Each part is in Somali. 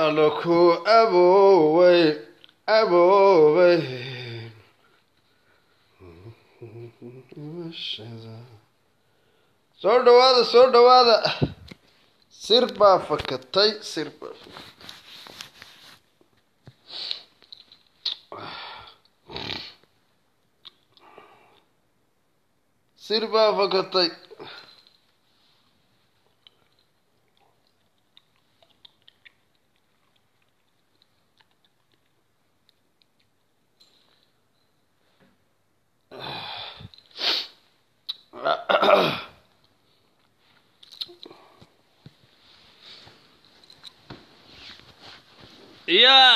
waana ku aboowey aboowey soo dhawaada soo dhawaada sir baa fakatay sir baa fakatay sir baa fakatay ya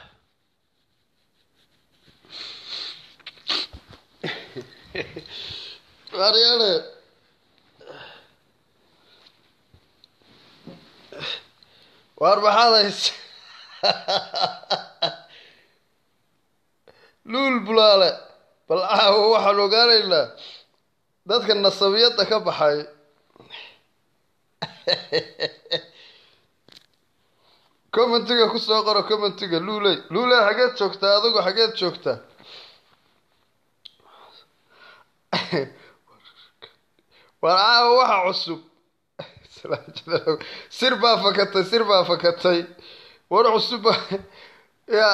Mariana waar maxaad haysa luul bulaale bal caawa waxaan ogaanaynaa dadka nasabiyadda ka baxay commentiga kusoo qoro commentiga luuley luuley xageed joogtaa adigu xageed joogtaa waar caawa waxa cusub sir baa fakatay sir baa fakatay war cusub ya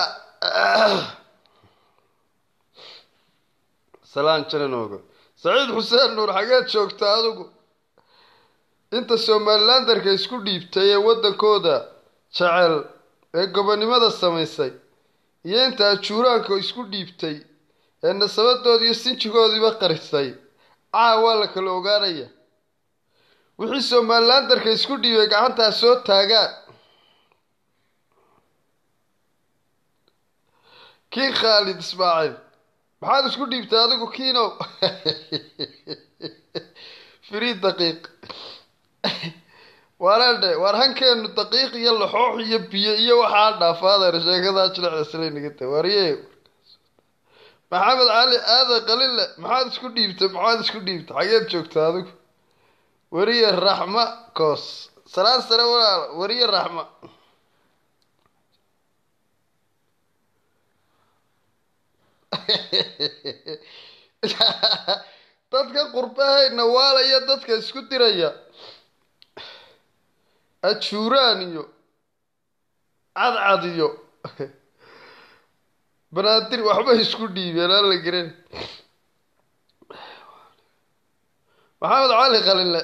salaan jananoogo saciid xuseen nuur xageed joogtaa adigu inta somalilandarka isku dhiibtay ee waddankooda jecel ee gobonimada samaysay iyo inta ajuuraanka isku dhiibtay ee nasabadoodi iyo sinjigoodiiba qarisay caa waa la kala ogaanaya wixii somalilandarka isku dhiibay gacantaa soo taagaan kii khaalid ismaaciil maxaad isku dhiibtay adigu kiinow frii daqiiq waaraadhe waar hankeenu daqiiq iyo laxoox iyo biyo iyo waxaa dhaafaadeer sheekadaa jilecda silaynagata waarye maxamed cali aadan qalile maxaad isku dhiibtay maxaad isku dhiibtay xageed joogta adigu weriye raxma koos salaan sare walaal weriye raxma dadka qurbahayna waalaya dadka isku diraya ajuuraan iyo cadcad iyo banaadir waxbay isku dhiibeen aan la geran maxamed cali qalile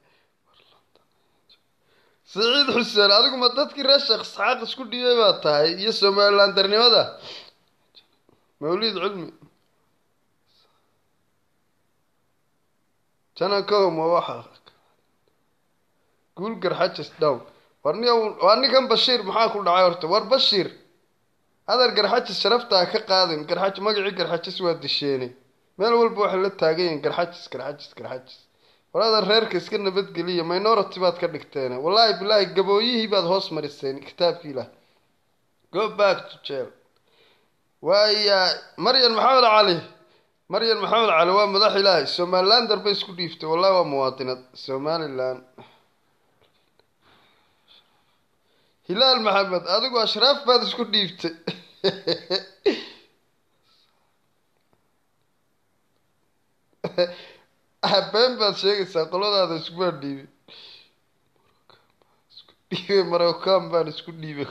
saciid xuseen adigu ma dadkii reer sheekh isxaaq isku dhiibay baa tahay iyo somalilandarnimada mawlid cilmi janankow ma waxa guul garxajis dhow war ni waa ninkan bashiir maxaa ku dhacay horta war bashiir hadar garxajis sharaftaa ka qaadin garxaj magacii garxajis waa disheene meel walba waxay la taagan yihiin garxajis garxajis garxajis war hadar reerka iska nabadgeliya minority baad ka dhigteen wallaahi bilaahi gabooyihii baad hoos mariseen kitaabkii ilah go back to jail waaya maryan maxamed cali maryan maxamed cali waa madax ilaahay somalilander bay isku dhiiftay wallahi waa muwaadinad somalilan hilaal maxamed adigu ashraaf baad isku dhiibtay been baad sheegaysaa qoladaada iskumaa dhiibay dhiibay marocaan baan isku dhiibay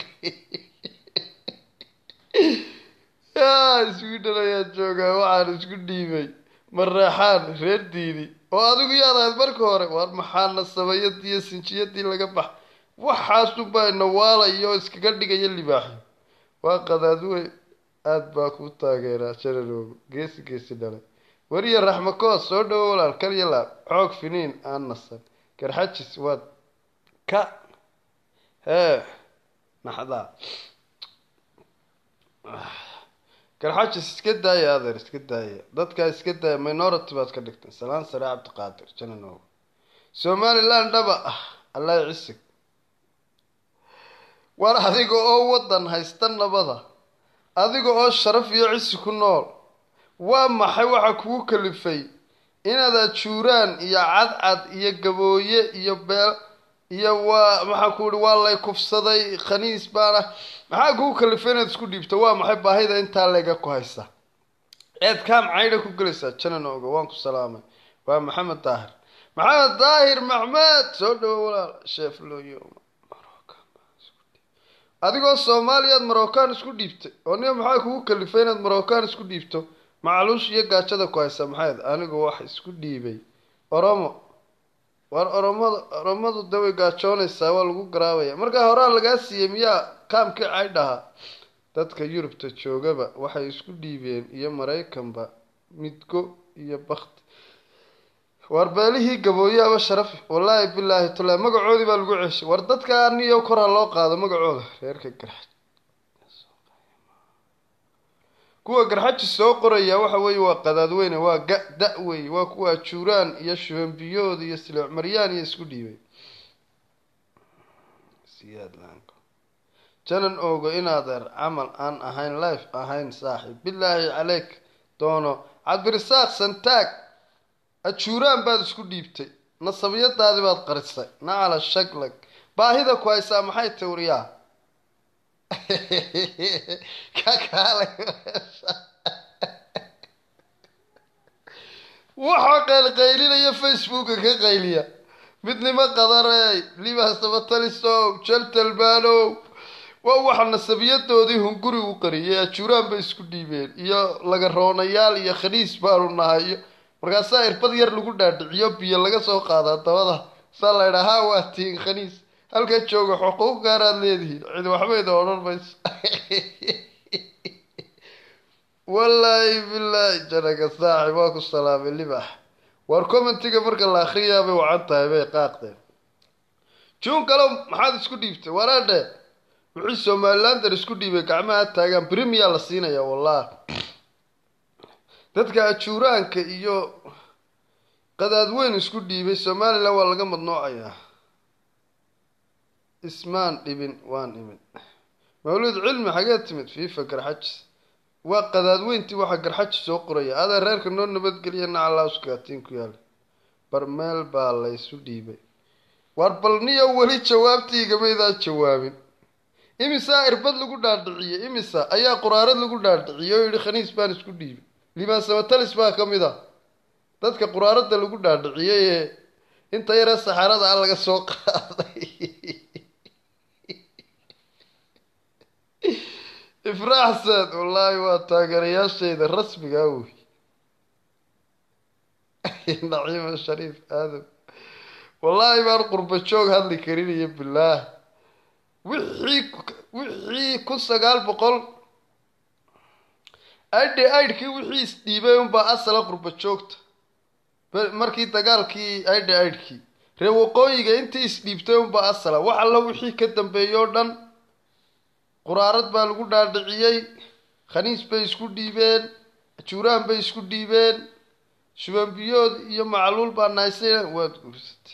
ya sweden ayaa joogaa waxaan isku dhiibay mareexaan reer diidi oo adigu yaad ahayd marka hore waar maxaa nasabayadii iyo sinjiyadii laga bax waxaasunbaa nawaalayo iskaga dhigaya libaaxi waa qadaadwe aada baa ku taageeraa janaloogo geesi geesi dhalay weriye raxmakoos soo dhawo walaal kalyalaab xoog finiin aan nasan garxajis waad ka hee naxdaa garxajis iska daaya adeer iska daaya dadkaa iska daaya minority baad ka dhigteen salaan sare cabdiqaadir jananogo somaliland dhaba ah allah cisig war adiga oo waddan haysta nabada adiga oo sharaf iyo cisi ku nool waa maxay waxa kugu kalifay inaad ajuuraan iyo cadcad iyo gabooye iyo beel iyo waa maxaan ku ihi waa lay kufsaday khaniis baana maxaa kugu kalifay inaad isku dhiibto waa maxay baahida intaa leega ku haysa eed kaam caydha ku gelaysaa janan oga waan ku salaamay waa maxamed daahir maxamed daahir maxmed soo dhawo walaal sheef looyo adigoo soomaaliyaad marocaan isku dhiibtay oo niga maxaa kugu kalifay inaad marocaan isku dhiibto macluush iyo gaajada ku haysa maxayd anigu wax isku dhiibay oromo war oromada oromadu de way gaajoonaysaa waa lagu garaabaya markaa horaa lagaa siiyey miyaa kaamkii caydhahaa dadka yurubta joogaba waxay isku dhiibeen iyo maraykanba midgo iyo bakti war beelihii gabooyaaba sharafi wallaahi bilaahi tula magacoodii baa lagu ceshay war dadka aniyo kor ha loo qaado magacooda reerka garxaj kuwa garxaji soo qoraya waxa weeye waa qadaadweyne waa ga da wey waa kuwa juuraan iyo shubanbiyood iyo silooc maryaan iyo isku dhiibay siyaadlaanko janan ogo inaadeer camal aan ahayn life ahayn saaxib bilaahi caleyk doono cabdirisaaq santaag ajuuraan baad isku dhiibtay nasabiyadaadii baad qarisay nacala shaglag baahida ku haysaa maxay tawriyaa kakaalay waxaa qaylqaylinaya facebooka ka qayliya midnimo qadarey libasabatalisow jaltalmaanow waa waxa nasabiyadoodii hunguri u qariyay ajuuraan bay isku dhiibeen iyo laga roonayaal iyo khaniis baanu nahay iyo markaasaa irbad yar lagu dhaadhiciyo biyo laga soo qaadaa dabada saa la ydhaa ha waa tiin khaniis halkaa jooga xuquuq gaaraad leedihiin cid waxbayda odhan mayso wallaahi bilaahi janaga saaxib waa ku salaamay libax waar commentiga marka la akriyaa bay wacan tahay bay qaaqdeen juun kalow maxaad isku dhiibtay walaadhe wixii somalilander isku dhiibay gacmaha taagaan brimiyaa la siinaya wallahi dadka ajuuraanka iyo qadaadweyn isku dhiibay somalilan waa laga madnoocayaa ismaan dhibin waan imin mawlid cilmi xagee timid fifa garxajis waa qadaadweyntii waxaa garxaji soo qoraya adaa reerka noo nabadgeliya nacalauskaatiin ku yaala barmeel baa laysu dhiibay war bal niyo weli jawaabtii igamaydaan jawaabin imisaa irbad lagu dhaadhiciyey imisa ayaa quraarad lagu dhaadhiciyey oo yihi khaniis baan isku dhiibay limaan samatalis baa ka mid a dadka quraarada lagu dhaadhiciyey ee inta yaree saxaarada a laga soo qaaday ifraaxsad wallaahi waa taageerayaashayda rasmiga wey naciima shariif aadam wallaahi baan qurba joog hadli karin iyo bilaah wixii wixii kun sagaal boqol aidhe aidhkii wixii isdhiibay unbaa asala qurba joogta markii dagaalkii aidhe aidhkii ree waqooyiga intii isdhiibtay unbaa asala wax alla wixii ka dambeeyey oo dhan quraarad baa lagu dhaadhiciyey khaniis bay isku dhiibeen juuraan bay isku dhiibeen shubanbiyood iyo macluul baa naysay waad guursatay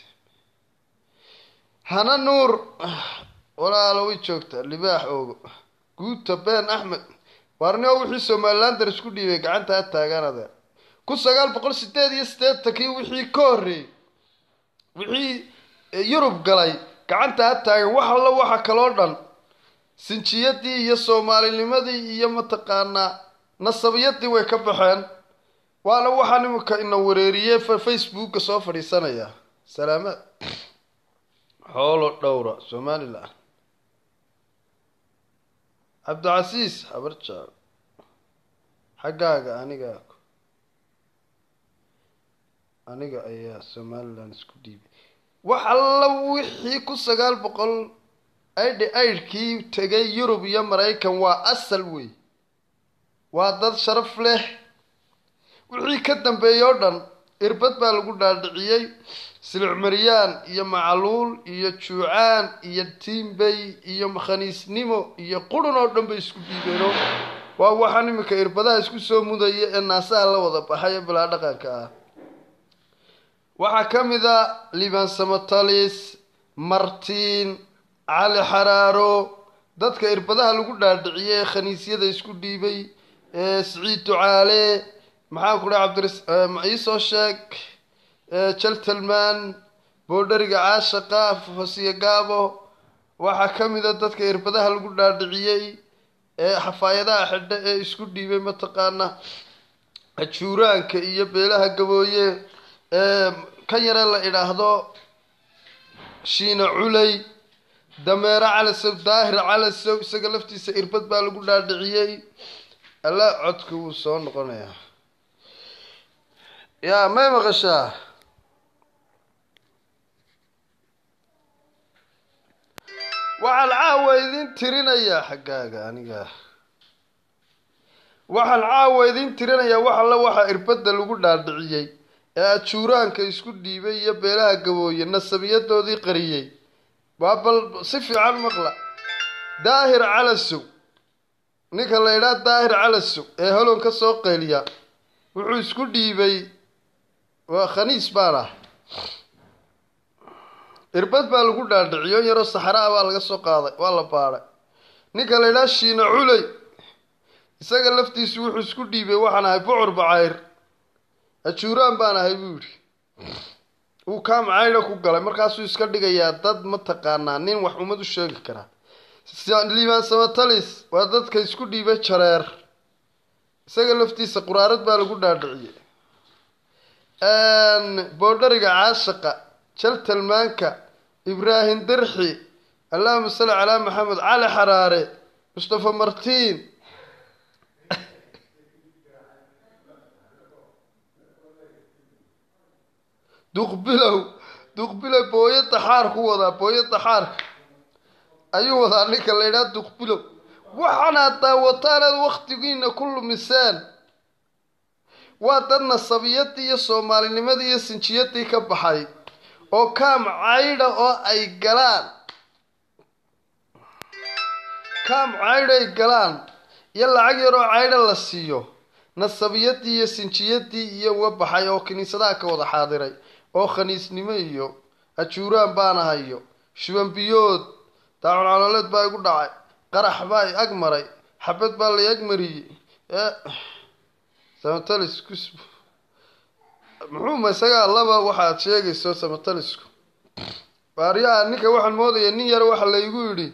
hana nuur walaalo way joogtaa libaax oogo guuta been axmed waarnio wixii somalilander isku dhiibay gacanta ha taagaan adeer kun sagaal boqol sideed iyo siddeetankii wixii ka horreeyey wixii yurub galay gacanta ha taagan wax alla waxa kaloo dhan sinjiyadii iyo soomaalinimadii iyo mataqaanaa nasabiyadii way ka baxeen waana waxaa nimanka ina wareeriyey facebooka soo fadhiisanaya salaamaad xoolo dhowra somalilan cabdicasiis habarjaal xaggaaga aniga aniga ayaa somalilan isku dhiibay wax alla wixii kun sagaal boqol aidhi aidhkii tegay yurub iyo maraykan waa asal wey waa dad sharaf leh wixii ka dambeeyey oo dhan irbad baa lagu dhaadhiciyey silicmaryaan iyo macluul iyo juucaan iyo tiimbay iyo makhaniisnimo iyo qurun oo dhan bay isku dhiibeeno waa waxaan iminka irbadaha isku soo mudaya ee naasaha la wada baxay ee bilaa dhaqanka ah waxaa ka mid a liban samatalis martiin cali xaraaro dadka irbadaha lagu dhaadhiciyey ee khaniisyada isku dhiibay ee siciid ducaale maxaan ku dhaha cabdiris iisoo sheeg jaltalman boodhariga caashaqa hosiyo gaabo waxaa ka mid a dadka irbadaha lagu dhaadhiciyey ee xafaayadaha xidha ee isku dhiibay mataqaana ajuuraanka iyo beelaha gabooye ee kan yare la idhaahdo shiina culey dameero calasow daahir calasow isaga laftiisa irbad baa lagu dhaadhiciyey alla codka wuu soo noqonayaa yaa may maqashaa waxaan caawa idin tirinayaa xaggaaga aniga waxaan caawa idin tirinayaa wax alla waxaa irbadda lagu dhaadhiciyey ee ajuuraanka isku dhiibay iyo beelaha gabooye nasabiyadoodii qariyey waa bal si fiican maqla daahir calasow ninka la idhaa daahir calasow ee holon ka soo qayliya wuxuu isku dhiibay waa khaniis baan ah irbad baa lagu dhaadhiciyo yaroo saxraa baa laga soo qaaday waa la baadhay ninka la idhaa shiina culey isaga laftiisu wuxuu isku dhiibay waxaan ahay bucur bacayr ajuuraan baan ahay buu yidhi wuu kaam caydha ku galay markaasuu iska dhigayaa dad mataqaanaa nin wax ummad u sheegi karaa liibaan samatalis waa dadka isku dhiibay jareer isaga laftiisa quraarad baa lagu dhaadhiciyey boodhariga caashaqa jaltalmaanka ibraahim darxi allahuma salli calaa maxamed cali xaraare mustafa martiin duqbilow duqbilow booyada xaar ku wadaa booyada xaarka ayuu wadaa ninka la idhaha duqbilow waxaanaad daawataan aad waktigiina ku lumiseen waa dad nasabiyadii iyo soomaalinimadii iyo sinjiyadii ka baxay oo kaam caydha oo ay galaan kaam caydha ay galaan iyo lacag yaroo caydha la siiyo nasabiyadii iyo sinjiyadii iyo uga baxay oo kiniisadaha ka wada xaadiray oo khaniisnimo iyo ajuuraan baan ahayo shubanbiyood daacun caloleed baa igu dhacay qarax baa i ag maray xabad baa la ag mariyey samatalis kus muxuu ma isagaa laba waxaad sheegayso samatalisku baaryaha ninka waxaan moodaya nin yar waxa laygu yidhi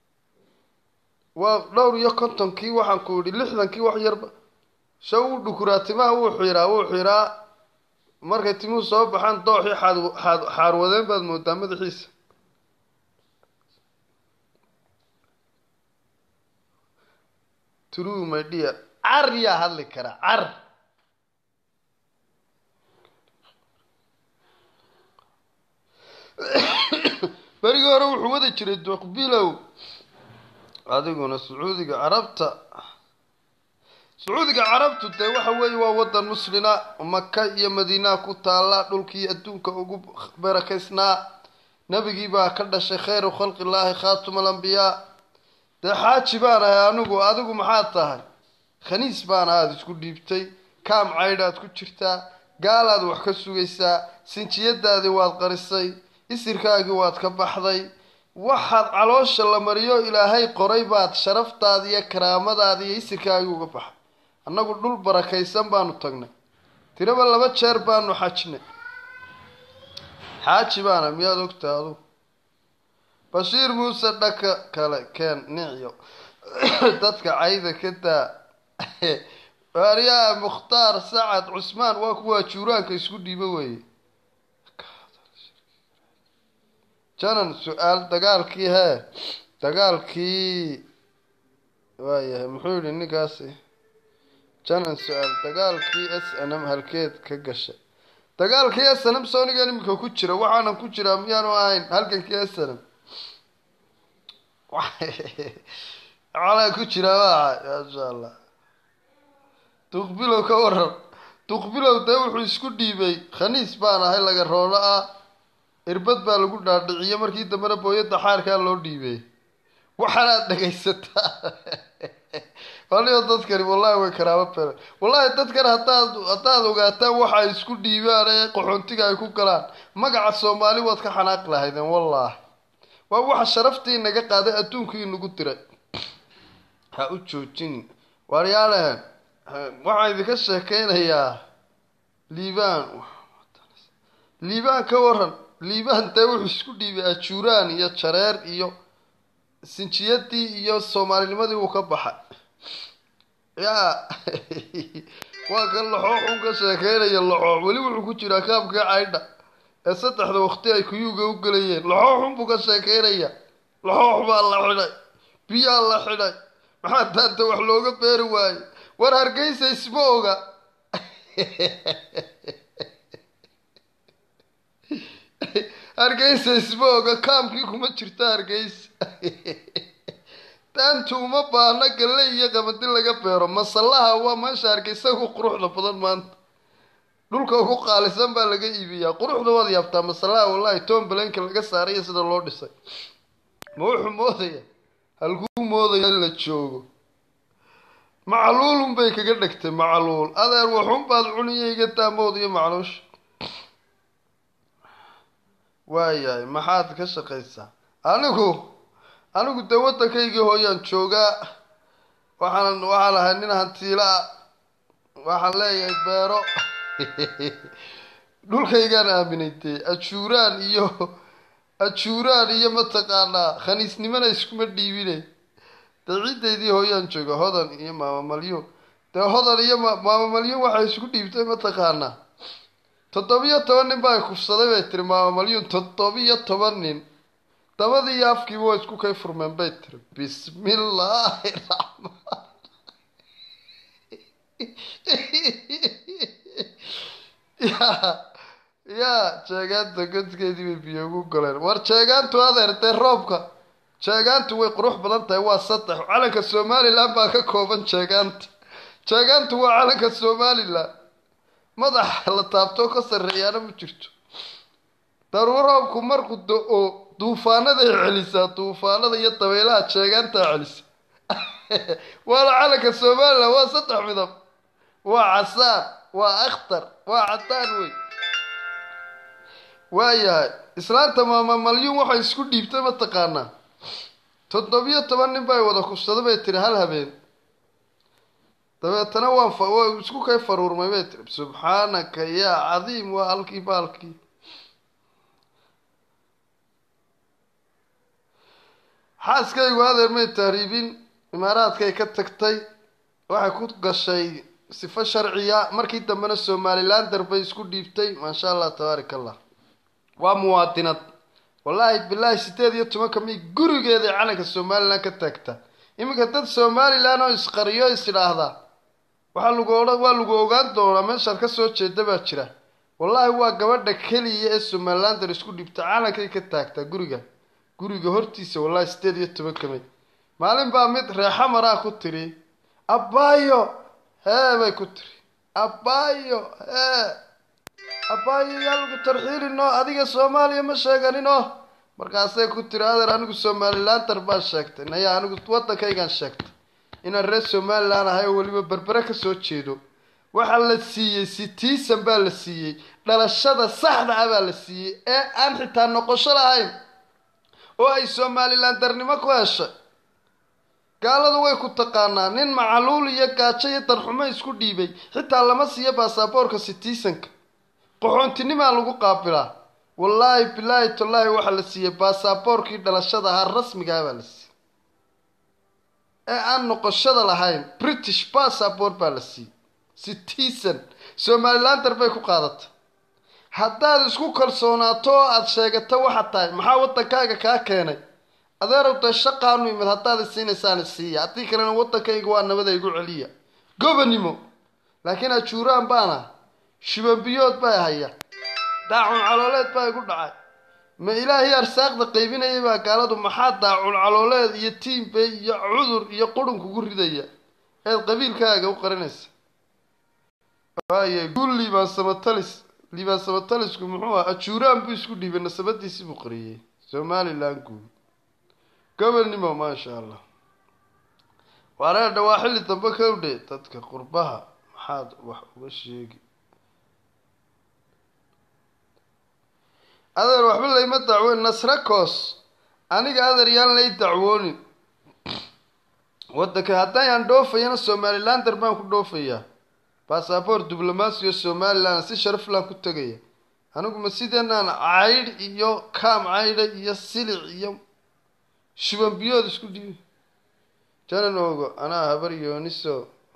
waa dhowr iyo kontonkii waxaan ku yidhi lixdankii wax yarba sha wuu dhukuraa timaha wuu xiraa wuu xiraa markay timuhu soo baxaan dooxii xaad xaad xaarwadeen baad moodaa madaxiisa true my dear car yaa hadli kara car berigii hore wuxuu wadi jiray duqbilow adiguna sacuudiga carabta sacuudiga carabtu dee waxa weeye waa wadan muslina maka iyo madiinaa ku taala dhulkii adduunka ugu barakaysnaa nebigii baa ka dhashay khayru khalqi illaahi khaatuma alambiyaa dee xaaji baan ahay anigu adigu maxaad tahay khaniis baan aada isku dhiibtay kaam caydhaad ku jirtaa gaalaad wax ka sugaysaa sinjiyadaadii waad qarisay isirkaagii waad ka baxday waxaad caloosha la mariyo ilaahay qoray baad sharaftaadi iyo karaamadaadi iyo isirkaagii uga baxay annagu dhul barakaysan baanu tagnay tiraba laba jeer baanu xajnay xaaji baana miyaad ogtahay adugu bashiir muuse dhaka kale keen nicyo dadka cayda ka daa waaryaha mukhtaar sacad cusmaan waa kuwaa juuraanka isku dhiibo weeye janan su-aal dagaalkii hee dagaalkii waayahay muxuu yihi ninkaasi janan su-aal dagaalkii s n m halkeed ka gashay dagaalkii s n m soonigan iminka ku jira waxaanan ku jiraa miyaanu ahayn halkankii s n m calaa ku jiraa maaha maasha allah duqbilow ka waran duqbilow dee wuxuu isku dhiibay khaniis baan ahay laga roono ah irbad baa lagu dhaadhiciye markii dambena booyada xaarkaa loo dhiibay waxaanaad dhagaysataa waliba dadkani wallahi way karaamo bele wallahi dadkan hadaad haddaad ogaataan waxa ay isku dhiibaan ee qaxoontiga ay ku galaan magaca soomaali waad ka xanaaqi lahaydeen wallahi waa waxa sharaftii naga qaaday adduunkii nagu diray ha u joojin waaryaalahan waxaan idinka sheekeynayaa liibaan liibaan ka waran liibaan dee wuxuu isku dhiibay ajuuraan iyo jareer iyo sinjiyadii iyo soomaalinimadii wuu ka baxay yaa waa kan laxoox un ka sheekeynaya laxoox weli wuxuu ku jiraa kaabkii caydha ee saddexda waqti ay kuyuuga u gelayeen laxoox un buu ka sheekeynaya laxoox baa la xidhay biyaa la xidhay maxaa taanta wax looga beeri waaye war hargeysa isma oga hargeysa isma oga kaamkii kuma jirto hargeysa taantu uma baahna galle iyo qamadi laga beero masallaha waa meesha hargeysa ugu quruxda badan maanta dhulka ugu qaalisan baa laga iibiyaa quruxda waad yaabtaa masallaha wallahi tom balenka laga saaraya sida loo dhisay ma wuxuu moodaya halkuu moodaya in la joogo macluulun bay kaga dhegtay macluul adeer waxun baad cuniya iga taamood iyo macluusha waayahay maxaad ka shaqaysaa anigu anigu dee waddankaygii hooyaan joogaa waxaan waxaan ahay nin hantiilaa waxaan leeyahay beero dhulkaygaan aaminay dee ajuuraan iyo ajuuraan iyo mataqaanaa khaniisnimana iskuma dhiibine dee ciidaydii hooyaan jooga hodan iyo maama malyuun dee hodan iyo maama malyuun waxay isku dhiibtay mataqaanaa toddobiyo toban nin baa kufsaday bay tiri maama malyuun toddobiyo toban nin dabadii iyo afkiiba waa isku kay furmeen bay tiri bismillaahi raxmaan ya yaa jeegaanta godkeedii bay biyo ugu goleen war jeegaantu adeertee roobka jeegaantu way qurux badan tahay waa saddex calanka somalilan baa ka kooban jeegaanta jeegaantu waa calanka somalilan madaxa la taabtoo ka sarreeyaana ma jirto daruur roobku markuu da-o duufaanaday celisaa duufaanada iyo dabaylaha jeegaantaa celisa waana calanka somalilan waa saddex midab waa casaan waa akhtar waa cadaan wey waayahay islaanta maama malyuun waxay isku dhiibtay mataqaanaa toddobiyo toban nin bay wada kufsada bay tiri hal habeen dabeetana waan waa isku kay faruurmay bay tiri subxaanaka yaa cadiim waa halkii baalkii xaaskaygu adeer may tahriibin imaaraadkay ka tagtay waxay ku gashay sifo sharciya markii dambena somalilan darbay isku dhiibtay maasha allah tabaarak allah waa muwaadinad wallaahi bilaahi sideed iyo tobanka mi gurigeeday calanka somalilan ka taagta iminka dad somalilan oo isqariyo is idhaahdaa waxaa lagu odhan waa lagu ogaan doonaa meeshaad kasoo jeeda baa jira wallaahi waa gabadha keliya ee somalilander isku dhibta calankay ka taagtaa guriga guriga hortiisa wallaahi sideed iyo tobanka may maalin baa mid reexa maraa ku tiri abbaayo hee bay ku tiri abbaayo hee abbaayo yaa lagu tarxiilinoo adiga soomaaliya ma sheeganinoo markaasay ku tiri adeer anigu somalilander baan sheegtay naya anigu waddankaygaan sheegtay inaan reer somalilan ahay oo weliba berbere kasoo jeedo waxaa la siiyey citizen baa la siiyey dhalashada saxda ah baa la siiyey ee aan xitaa noqosho lahayn oo ay somalilandernimo ku heshay gaaladu way ku taqaanaa nin macaluul iyo gaajo iyo darxumo isku dhiibay xitaa lama siiyo baasaboorka citizenka qaxoontinimaa lagu qaabilaa wallaahi bilaahi tallaahi waxaa la siiyey baasaboorkii dhalashada ahaa rasmigaah baa la siiyey ee aan noqoshada lahayn british bassabort baa la siiyey citizen somalilander bay ku qaadatay haddaad isku kalsoonaato oo aada sheegato waxaad tahay maxaa waddankaaga kaa keenay adeerow dee shaqaanu imid haddaad isiinaysaan isiiya haddii kalena waddankayga waa nabada igu celiya gobanimo laakiin ajuuraan baana shibanbiyood baa haya daacun calooleed baa igu dhacay ma ilaahii arsaaqda qaybinayay baa gaaladu maxaa daacun calooleed iyo tiimbay iyo cudur iyo qurun kugu ridaya eed qabiilkaaga u qarinaysa waaya guul liibaan samatalis liibaan samatalisku muxuu ah ajuuraan buu isku dhiibay nasabadiisii buu qariyey somalilan guul gobolnimo maasha allah wareedha waa xilli dambe ka udhe dadka qurbaha maxaad wax uga sheegi adeer waxba layma dacwoon nasrakos aniga adeer yaan lay dacwoonin waddanka haddayaan dhoofayana somalilander baan ku dhoofayaa basaboor diblomaasiyo somalilan si sharaflan ku tegaya anigu ma sideenaan caydh iyo kaam caydha iyo silic iyo shuban biyood isku dhiibi janan ogo anaa habar yooniso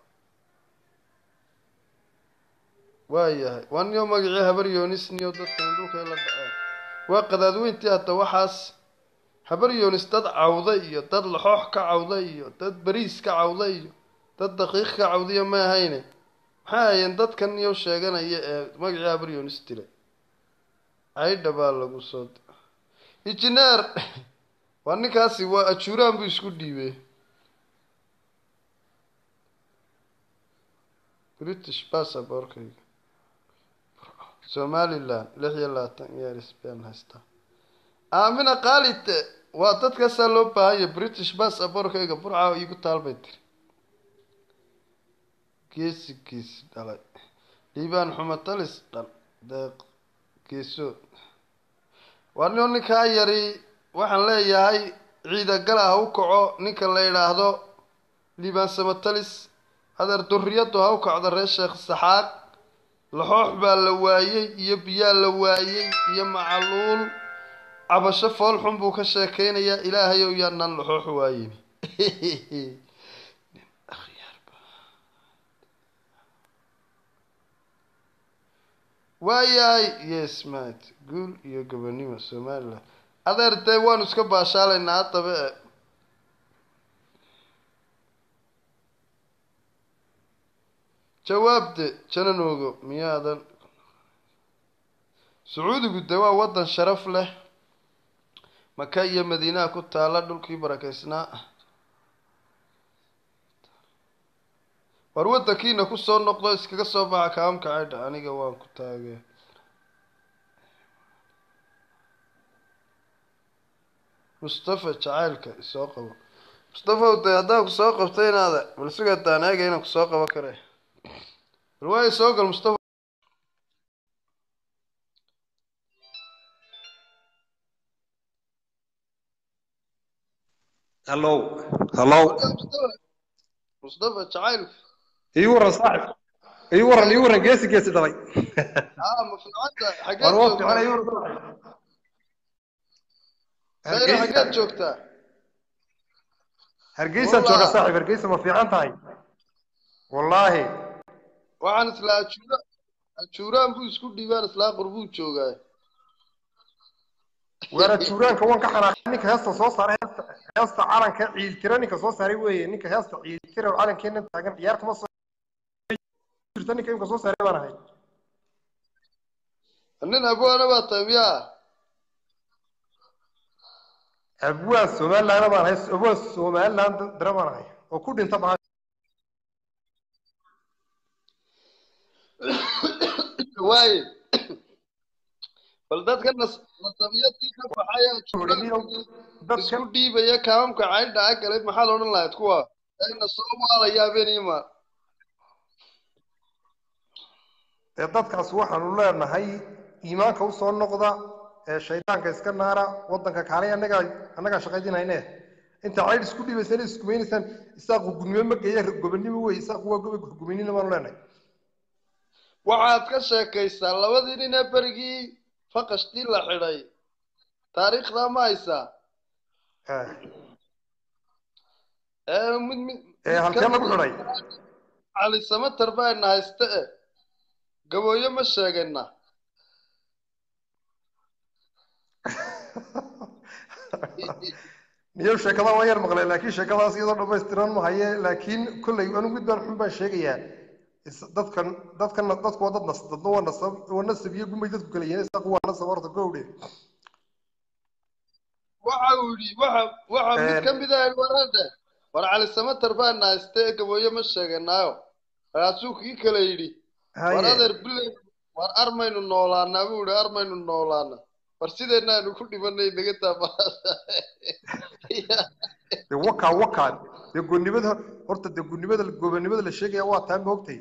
waayahay waa niyo magacii habar yoonis niyo dadkan dhulkay la dhaceen waa qadaadweyntii hadda waxaas habar yoonis dad cawda iyo dad laxoox ka cawda iyo dad bariis ka cawda iyo dad daqiiq ka cawdiya ma ahayne maxay ahayeen dadkan niyo sheeganaya ee magacii habar yoonis dilay caydha baa lagu soo dira injineer waa ninkaasi waa ajuuraan buu isku dhiibay british passabortkayga somaliland lix iyo labaatan years baan haystaa aamina kaalite waa dadkaasaa loo baahanya british passabortkayga burca iigu taalbay tiri geesi geesi dhalay dhiibaan xumatalis dhal deeq geesood waa nio ninkaa yari waxaan leeyahay ciidagala ha u kaco ninka la yidhaahdo liibaan samatalis adeer duriyadu ha u kacdo reer sheekh saxaaq laxoox baa la waayey iyo biyaa la waayey iyo macaluul cabasho foolxun buu ka sheekeynayaa ilaahay ow yaanaan laxoox waayin waayahay yes mat guul iyo gobonimo somaliland adeer dee waanu iska baashaalaynaa haddaba e jawaabde jananoogo miyaadan sacuudigu de waa waddan sharaf leh maka iyo madiinaha ku taala dhulkii barakeysnaa war waddankiina kusoo noqdo iskaga soo baxa kaamka caydha aniga waan ku taagee mustafa jacaylka isoo qabo mustafaw de haddaan kusoo qabto inaada bal sugataan eega inaan kusoo qabo kare bal waayo soo gal mustafa hallow hallow mustafa mustafa jacaylka ii waran saaxib ii waran ii waran geesi geesi dhalay aa ma fiicanta xageed war waa joogtaa fiican ii waran sayra xageed hargeysa joogtaa hargeysaan jooga Wallah. saaxib hargeysa ma fiican tahay wallaahi waxaan islaa ajuura ajuuraan buu isku dhiibaan islaa qurbuu joogaa waana juuraanka waan ka xanaaqay ninka heesta soo saaray heesta heesta calanka ciiltira ninka soo saaray weeye ninka heesta ciiltira oo calankeena taagan ciyaar kuma soo jirta ninka imka soo saaray baan ahay nin abwaana baa tahay miyaa abwaan somaliland baan ahay abwaan somaliland dara baan ahay oo ku dhinta baa waaye bal dadka nas nasabiyadii ka baxaya ajuuraan isku dadkan dhiibaya kaamamka caydha a galay maxaad odhan lahayd kuwa ayna soo maalaya habeenima dee dadkaas waxaanu leenahay iimaanka usoo noqda ee shaydaanka iska naara wadanka kaalay annagaa annagaa shaqaydinayne inta caydh isku dhibaysaan iskumaynaysaan isaaqu gudnimo ma geeya gobonimo wey isaaqu waa gobe guminina baanu leenahay waxaad ka sheekaysaa labadii nin ee berigii faqashtii la xidhay taariikhdaa ma haysaa Eh, ee mid mid ee halkee lagu xidhay cali samatar baana hayste e gabooyo ma sheegana niyo sheekada waan yar maqlay laakiin sheekadaas iyadoo dhammaystiran ma haye laakiin kolley anigu mid baan xun baan sheegayaa is- dadkan dadkan dadku waa dad nas dadna waa nasab waa nasab iyo gumay dadku kala yihiin isaaqu waa nasab horta gowdhe waxa uu yidhi waxa waxa mid Een. ka mid ah warade war cali samatar baana hayste e gabooyo ma sheeganaayo markaasuu kii kale yidhi war haye adeer biley war armaynu noolaanaa buu yihi armaynu noolaana war sideenna aynu ku dhimanay naga taabahasa dee wakaa wakaa dee gonnimada horta dee gonnimada gobonimada la sheegaya waa taa moogtay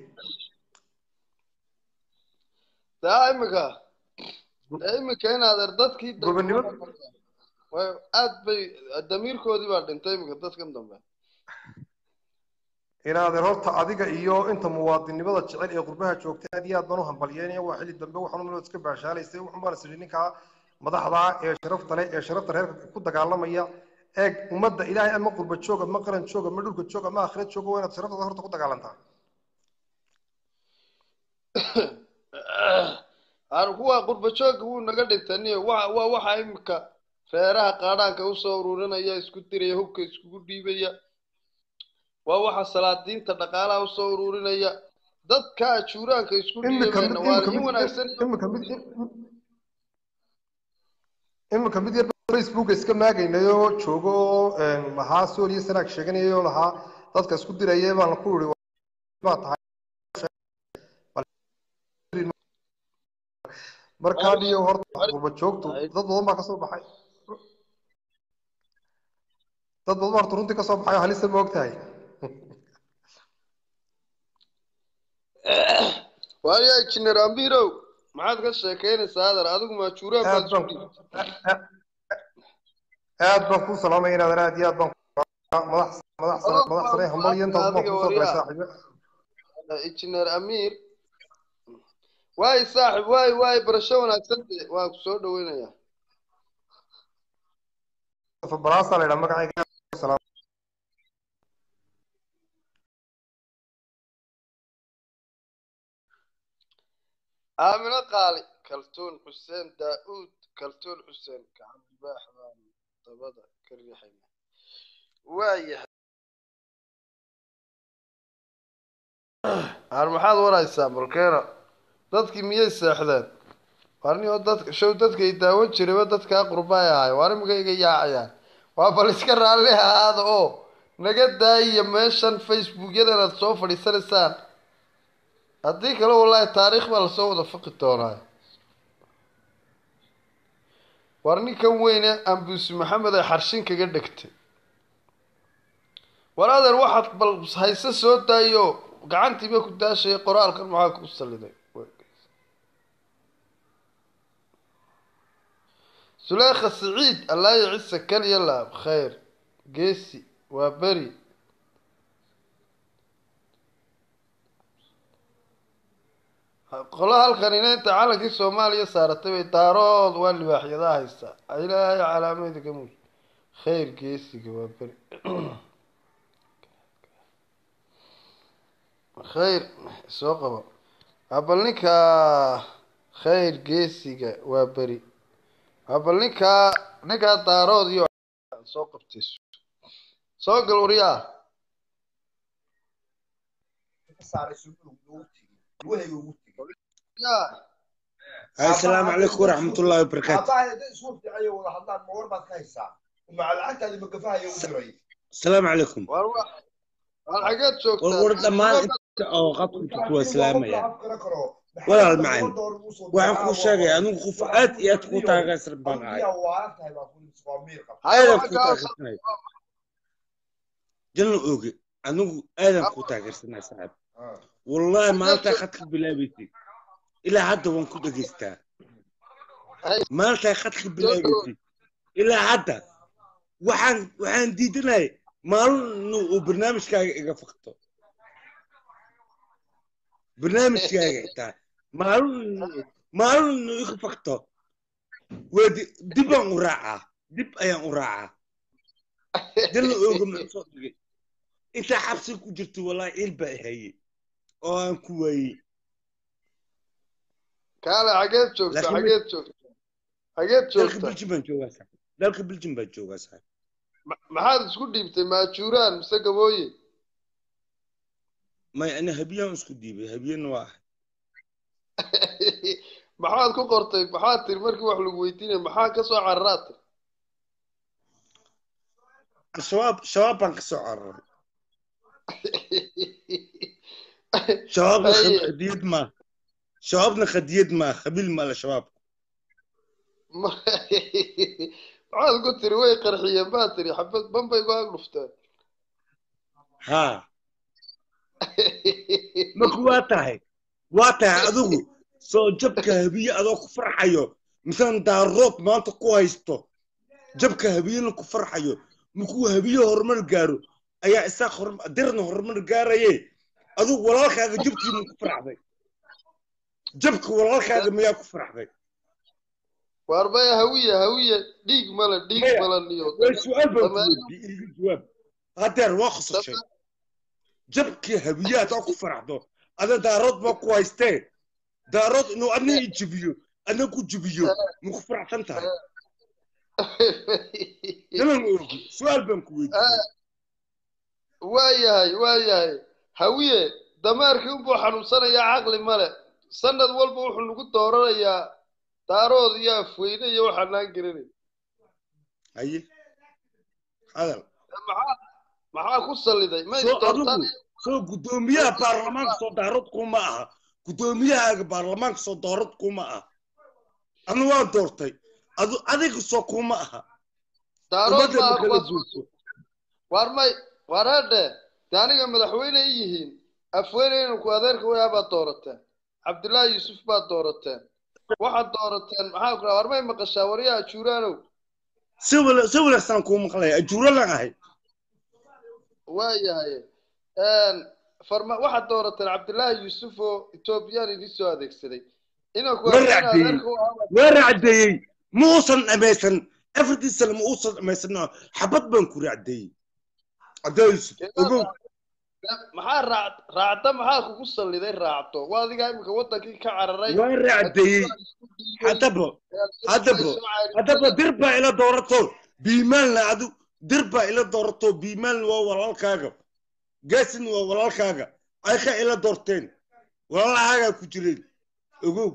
daa imika daa imika in adeer dadkii da- Gobonimo? way aad bay damiirkoodii baa dhintay imika dadkan dambe inaadeer horta adiga iyo inta muwaadinimada jecel ee qurbaha joogta aad iyo aad baan u hambalyeynaya waa xilli dambe waxaan umalood iska baashaalaysay waxun baan isiri ninkaa madaxda ee sharafta leh ee sharafta reerka ku dagaalamaya eeg ummadda ilaahay ama qurba joog ama qaran joog ama dhulka joog ama aakhirad joog waa inaad sharaftada horta ku dagaalantaa aan kuwa qurba joogga wuu naga dhintaniyo waa waa waxa imika reeraha qaadhaanka usoo ururinaya isku diraya hubka iskugu dhiibaya waa waxa salaadiinta dhaqaalaha usoo ururinaya dadka ajuuraanka isku imika mid dhiibayna waa imika in mid wanaagsan imika mid imika mid yar facebooka iska maagaynayoo joogo een, lahaa sool iyo sanaag sheeganayoo lahaa dadka isku diraya baan ku iri baa tahay markaa dhiyo horta qurba joogtu dad badan baa kasoo baxay dad badan baa horta runtii kasoo baxay oo halista ma og tahay waayo injineer amirow maxaad ka sheekeynaysaa adar adigu maajuuraan baad aad isku baan dhiibtay aad baan kuu salaamaya inaad aad iyo aad baan madax madax sare madax sare hambal iyo intaas baan adiga kuu soo galay waryaa saaxiibo injineer amiir waay saaxib waay waay barasho wanaagsan de waan ku soo dhaweynayaa baraasa la yidhaha magacayga salaam aamino qaali kaltuun xuseen daa-uud kaltuun xuseen gacan libaax baan dabada ka riixayna waayahay aan maxaad waraysaa malkeena dadkii miyay seexdeen warnio dadka show dadka ay daawan jirayba dadkaa qurbaay ahay waar imika iga yaacayaan waa bal iska raalli ahaada oo naga daayaya meeshan facebookyadan aad soo fadhiisanaysaan haddii kale wallaahi taariikh baa lasoo wada faqi doonaa war ninkan weyne ambuusi maxamed ay xarshin kaga dhegtay war adeer waxaad bal hayse soo daayo gacantiiba ku daashaya qoraalkan maxaa ku saliday suleekha siciid allaayo cise kaliya laab khayr geesi waa beri qolo halkan inaynta calankii soomaaliya saaratay bay daarood waa libaaxyadaa haysaa ilaahay calaameeda ka muuj khayr geesiga waa beri khayr soo qabo abal ninkaa khayr geesiga waa beri abal ninkaa ninkaa daarood iyo soo qabtay soo gal waryaa yaa هاي السلام عليكم ورحمة الله وبركاته aabbahay hadday isku fiicayo wada hadlaan ma war baad ka haysaa maca lacagtaadi magafahayo u diray السلام عليكم war wa war xageed joogtaa والورد دمان انت او قطك تكوى سلامة يعني afkana karo ولا المعين waxaan kuu sheegaya anigu qof aad iyo aad kuu taageersan baan ahay adiyaa waalan tahay baa ku waa miir qaba Haya, aadan waxaan kuu kaa taageersanay jalna oge anigu aadan kuu taageersanay saaxiib wallahi maalintaa khadka bilaabaysay ilaa hadda waan ku dhegaystaa maalintaa khadka bilaabaysay ilaa hadda waxaan waxaan diidanahay maalin uu barnaamijkaaga iga fakto barnaamijkaaga xitaa maalin maalin inuu iga fakto waa di- dib baan u raacaa dib ayaan u raacaa dalla ooga maan soo dhigay intaa xabsi ku jirto wallahi ciil baa ihaye oo aan ku waayey kaale xageed joogtaa Laakiin- xageed joogtaa xageed dalka joogtaa biljim baan joogaa saaxiib dalka biljim baan joogaa saaxiib Ma- maxaad isku dhiibtay maajuuraan mise gabooye may ani habiyaan isku dhiibay habiyana waa ahay maxaad ku qortay maxaad tiri markii wax lagu weydiinaya maxaa ka soo cararaad tiri shabaab shabaab baan ka soo cararay shabaabna Ay. khad- khadiyad maaha shabaabna khadiyad maaha khabiil maala shabaab Ma- maxaad ku tiri way qarxiyeen baa tiri xabad banbay go ag dhufteen haa marka waa tahay waa tahay adigu soo jabka habiye adoo ku farxayo misan daarood maanta ku haysto jabka habiyena ku farxayo markuu habiye horumar gaaro ayaa isaaq horm- dirna horumar gaaraye adigu walaalkaaga jabkiima ku faraxday jabka walaalkaaga miyaa ku faraxday waar maya hawiye hawiye dhiig male dhiig Maya, male niyo way su-aal baan ku Dameer- weydiiyey iga jawaab hadeer waa khasashay jabkii habiyaad oo ku faraxdo ada daarood baa ku haystee daarood inuu adna i jibiyo adna ku jibiyo ma ku faraxsan tahay inaan ogi su-aal baan ku weydiiyey waayahay waayahay hawiye dameerkii unbuu xanuunsanayaa caqli male sanad walba wuxuu nagu dooranayaa daarood iyo afweyne iyo waxaanaan garanay haye hadal maxaa maxaa ku salliday ma soo isdoortaan adigu soo guddoomiyaha baarlamaanka soo daarood kuma aha guddoomiyahaaga baarlamaanka soo daarood kuma aha anu waan doortay adu adiga soo kuma aha daarood ummadda ma baa kala kuwaas guurto waar may waar hadhe de aniga madaxweyne ay yihiin afweyne inanku adeerka wayaa baad doorateen cabdullaahi yuusuf baad doorateen waxaad doorateen maxaa ku dhaha waar may maqashaa waryaha juuraanow si wala si wanaagsan kuu maqlaya ajuuro lan ahay waayahay farma waxaad doorateen cabdullaahi yuusuf oo etoobiyaan idin soo adeegsaday inanku War afweyne caddeeyey. adeerka u ahaa waa racdeeyey ma uusan dhamaysan afartii sano ma uusan dhamaysan xabad baan ku racdeeyey cadaysu ogow maxaa raac raacda maxaa kugu salliday raacdo waa adigaa iminka wadankii ka cararay waa racdeeyey haddaba haddaba haddaba dir baa ila doorato biimaalna adu dir baa ila doorato biimaalna waa walaalkaaga gaasin waa walaalkaaga ay ka ila doorteen walaalahaagaa ku jireen ogow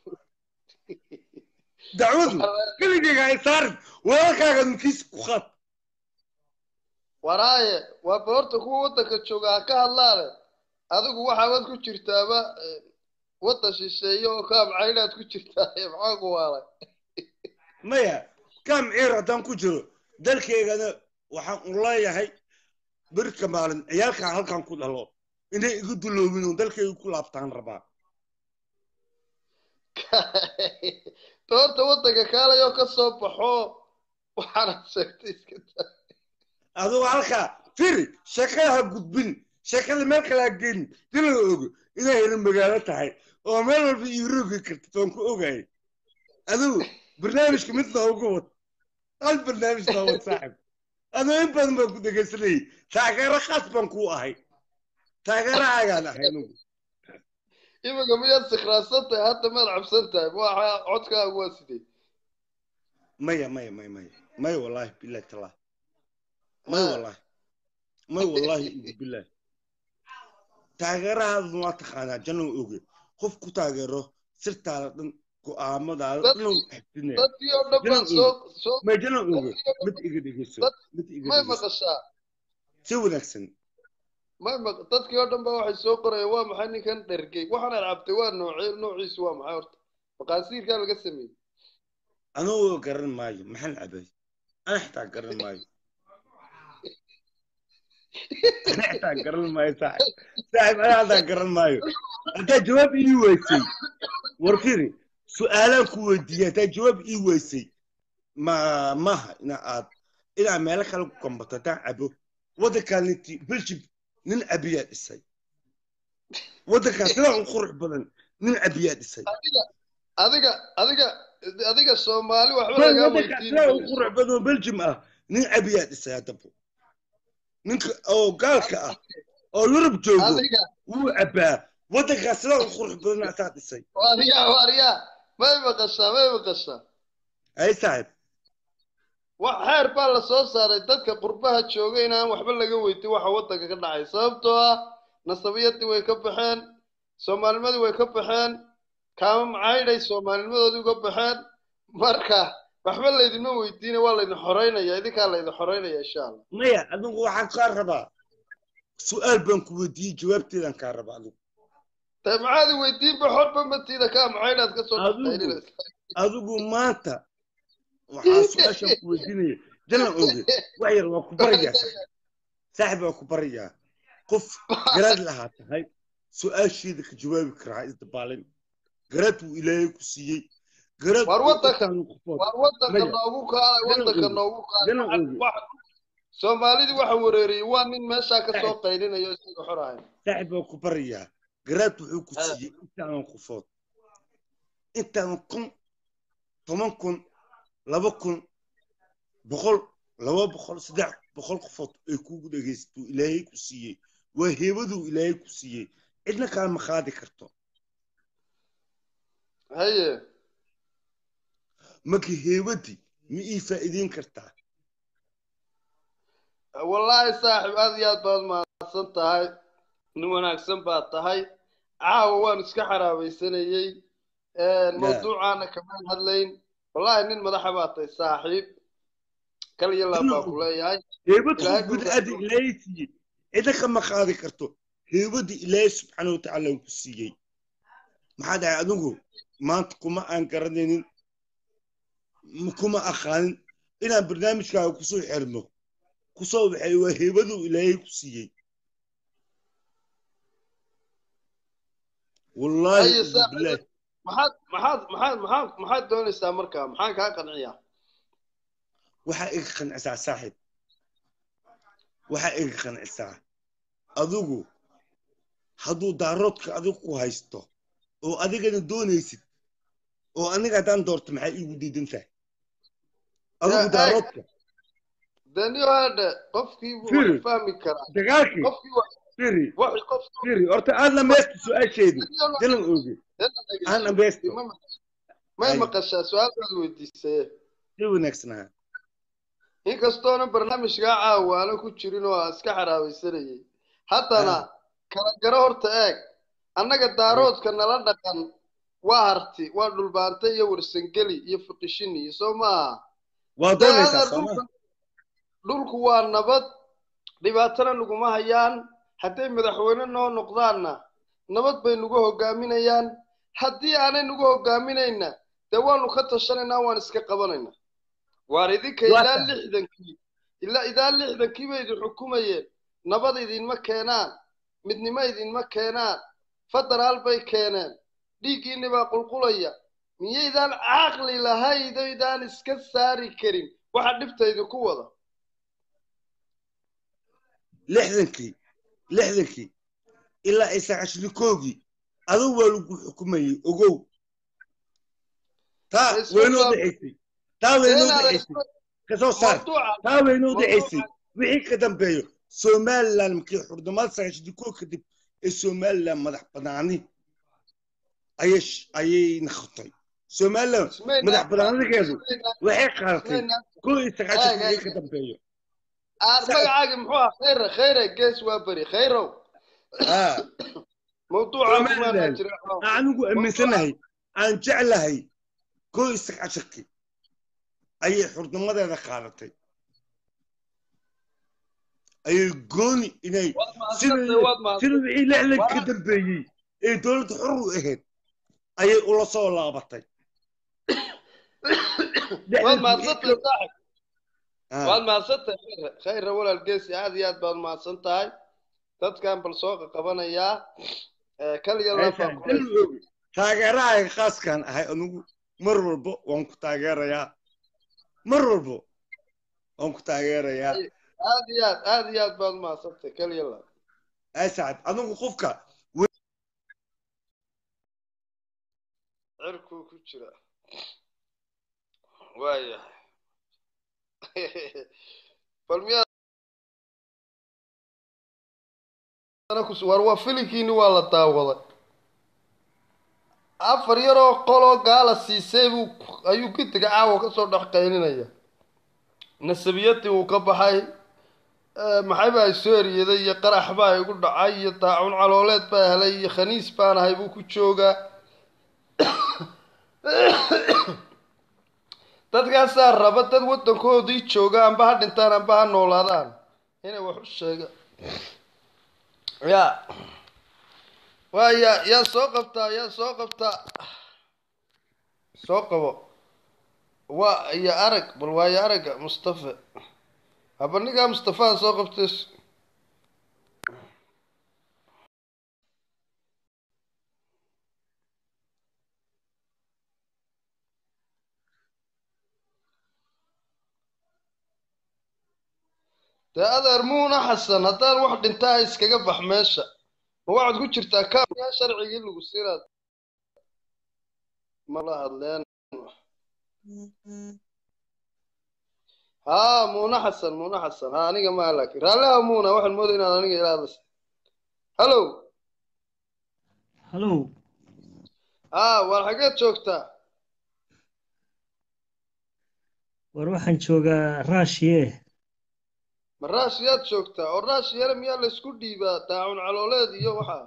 dacwadu keligeyga ay saarin walaalkaaga nukiis ku qaad waraaye waa boorta kuwa waddanka jooga ha ka hadlaane adigu waxaabad ku jirtaaba eh, waddan shisheeye oo kaamcaynaad ku jirtaa maxaa ku waalay maya kaam ciir haddaan ku jiro dalkaygana waxaan u leeyahay birka maalin ciyaalkan halkan ku dhalo inay igu duloobin oo dalkayga ku laabtaan rabaa doorta waddanka kaalayoo ka soo baxo waxaanad sheegtay iska daa adugu halkaa firi sheekada ha gudbin sheekada meel kale ha geyn dila la ogo inay heli magaalo tahay oo meel walba iiroogi kartid waan ku ogahay adigu barnaamijka mid noogu wad hal barnaamij noo wad saaxib aduu in badan baan ku dhegaysanayay taageero khaas baan kuu ahay taageerahaagaan ahay anugu iminka miyaad sikraadsan tahay hadda maad cabsan tahay waxa codkaagu waa sidee maya maya maya maya maya wallahi billahi tallahi maya wallahi maya wallahi igu billahi taageerahaadun waa taqaanaa jannow oge qof ku taageero sirtaada dhan go'aamadaada Dad- dhan xifdinaya dadkii oo dhan baan soo soo may jannow oge mid iga dhegeyso Dad- mid iga may dhegeyso maqashaa si wanaagsan may maq dadkii oo dhan ba waxay soo qorayaan waa maxay ninkan dhergey waxaan aad cabtay waa noocee noociisu waa maxay horta maqaasiirkaa laga sameeyey anuu garan maayo maxaan cabay ana xitaa garan maayo ana xitaa garan maayo saaxib saaxib ana xitaa garan maayo haddaa jawaab ii weysay war firi su-aalaan ku weydiiyey haddaa jawaab ii weysay ma maaha ina aad inaa meelo kale ku gambato haddaan cabo waddankaaniti belgium nin cabiyaa dhisay waddankaan sidaa u qurux badan nin cabiyaa dhisay adiga adiga adiga adiga soomaali waxba Bal lagaa waddanka weydiin sidaa u qurux badan belgium ah nin cabiyaa dhisay haddaba ninka oo gaalka ah oo yurub joogo adiga wuu cabaa waddankaas sidaa u qurux badan asaa dhisay waaryaa waaryaa may maqashaa may maqashaa ay saaxib wax xeer baa la soo saaray dadka qurbaha jooga inaan waxba laga weydiin waxa waddanka ka dhacay sababtoo ah nasabiyadii way ka baxeen soomaalnimadii way ka baxeen kaama macaydhay soomaalinimadoodii uga baxeen marka waxba laydinma weydiina waa laydin xoreynaya idinkaa laydin xoreynaya insha allah maya adigu waxaan kaa rabaa su-aal baan ku weydiiyey jawaabteedaan kaa rabaa adigu dee maxaad i weydiinba xorba matiida kaa macaydhaad ka soo Adigu. baxtay adigu maanta waxaa su-aashaan ku weydiinaya jalan oge wax yar waa ku barayaa saaxib waa ku barayaa qof garaad lahaa tahay su-aasheeda ka jawaabi karaa isdabaalin garaad wuu ilaahay ku siiyey garaad War wuu waddanka- qofkaan qofood waar waddanka Maya. noogu kaalay Jalan waddanka oge. noogu Jalan kaalay oge. Wax- soomaalidii waxa wareeriyey waa nin meeshaa ka soo qaylinayo isaga xor ahayn saaxib baa ku barayaa garaad wuxuu ku Ah. siiyey intaanan qofood intaanan kun toban kun laba kun boqol laba boqol saddex boqol qofood ay kugu dhegaysato ilaahay ku siiyey waa heebaduu ilaahay ku siiyey cidna kaama qaadi karto haye marka heebadii ma ii faa'iideyn kartaa wallaahi saaxib aad iyo aad baad mahadsan tahay nin wanaagsan baad tahay caawa waan iska xaraabaysanayey mawduucaana kamaan hadlayn wallaahi nin madaxa baad tahay saaxiib kal iyo laab baa ku leeyahay heebad Ilaahay qof buu bini'aadam raxmad- ilaahay siiyey cidna kama qaadi karto heebadii ilaahay subxaana wa tacaala uu ku siiyey maxaa dhahay adigu maanta kuma aan garanaynin m- kuma aqaanin inaan barnaamijkaaga kusoo xirno kusoo waxay waa heebaduu ilaahay ku siiyey wallaahi Haye, ugu saaxiib. bilaahi maxaad maxaad maxaad maxaad maxaad doonaysaa markaa maxaan kaa qanciyaa waxaa iga qancisaa saaxib waxaa iga qancisaa adigu hadduu daaroodka adigu ku haysto oo adigana doonaysid oo aniga haddaan doorto maxaa iigu diidan tahay adigu Eh, daaroodka daniyo hadhe qofkii buu Firi. wax fahmi karaa dagaalkii qofkii wax firi waxi qofkii firi horta aad dhamaysta su-aasheedii jalan ooge aan dhamaysto may Haye. maqashaa su-aal baad weydiisay si wanaagsanaa inkastoona barnaamijkaa caawaana ku jirin oo aan iska xaraabaysanayay haddana kala garo horta eeg annaga daaroodka nala dhaqan waa harti waa dhulbaante iyo warsangeli iyo fiqishini iyo soo maaha waa Dee doonaysaa adeer sooma dhulka- dhulku waa nabad dhibaatana naguma hayaan hadday madaxweyne noo noqdaanna nabad bay nagu hogaaminayaan haddii aanay nagu hogaaminayna dee waanu ka tashanaynaa waan iska qabanaynaa waar idinka Waa ilaa tahay. lixdankii ilaa ilaa lixdankii bay idin xukumayeen nabad idinma keenaan midnimo idinma keenaan federaal bay keeneen dhiiggiinni baa qulqulaya miyaydaan caqli lahaydaydaan iska saari karin waxa dhibta idinku wada lixdankii lixdankii ilaa ay sagaashanikoogii adigu waa lagu xukumayey ogow taa Ee, soo waynoo gaab- dhaxaysay taa waynoo Inaad dhaxaysay kasoo saar mawduuca taa waynoo mawduuca- dhaxaysay wixii ka dambeeyo somalilan markii xurnimada sagaashanikoog kadib ee somalilan madax banaani ayay sh- ayay noqotay somalilan ismayna- madax banaanideedu ismayna- waxay qaadatay ismayna- koo iyo sagaashan Eeg, eeg. wixii ka dambeeyo aan Sa- magacaagi muxuu ah khayre khayre gees waa beri khayrow aa mawduuca Somaliland. kumaanaa jira anigu aaminsanahay aan jeclahay koo iyo sagaashankii ayay xurnimadeeda qaadatay ayay gooni inay waad sida mahadsantay waad sida mahadsantay wixii lixdan ka dambeeyey ee dowladda xor u ahayd ayay ula soo laabatay waad Lixdankii mahadsantay wixii saaxib ka- waad mahadsantahay khayre khayre walaal geesi aad iyo aad baad mahadsan tahay dadkan bal soo qaqabanayaa ee kaliya Ah, laabaa meeshaan dal oogi. taageerahayga khaaskaan ahay anigu mar walba waan ku taageerayaa mar walba waan ku taageerayaa aad iyo aad aad iyo aad baad mahadsantahay kaliya laab ay sacad anigu qofka cirkuu ku jira waayahay bal miyaa war waa filinkiini waa la daawaday afar yaroo qoloo gaala siisay buu ayuu gitiga caawa kasoo dhex qaylinaya nasabiyadii uu ka baxay Eh, maxay baa soo eriyaday iyo qarax baa igu dhacay iyo daacun calooleed baa helay iyo khaniis baan ahay buu ku joogaa dadkaasaa raba dad waddankoodii jooga amba ha dhintaan amba ha noolaadaan inay wax u sheegaan ya waaya yaa soo qabtaa yaa soo qabtaa soo qabo waa iyo arag bal waayo aragga mustafa haba ninkaa mustafaa soo qabtay dee adeer muuna xasan haddaan wax dhintaa iskaga bax meesha ma waxaad ku jirtaa kaamyaa sharcigii lagu siinaad mala hadleen haa muuna xasan muuna xasan haa aniga maa laakiin raalliha muuna waxaan moodaya inaad aniga ila hadlaysa hallow hallow haa waar xageed joogtaa war waxaan joogaa raashiye ma raashiyaad joogtaa oo raashiyana miyaa laysku dhiibaa daacun calooleed iyo waxa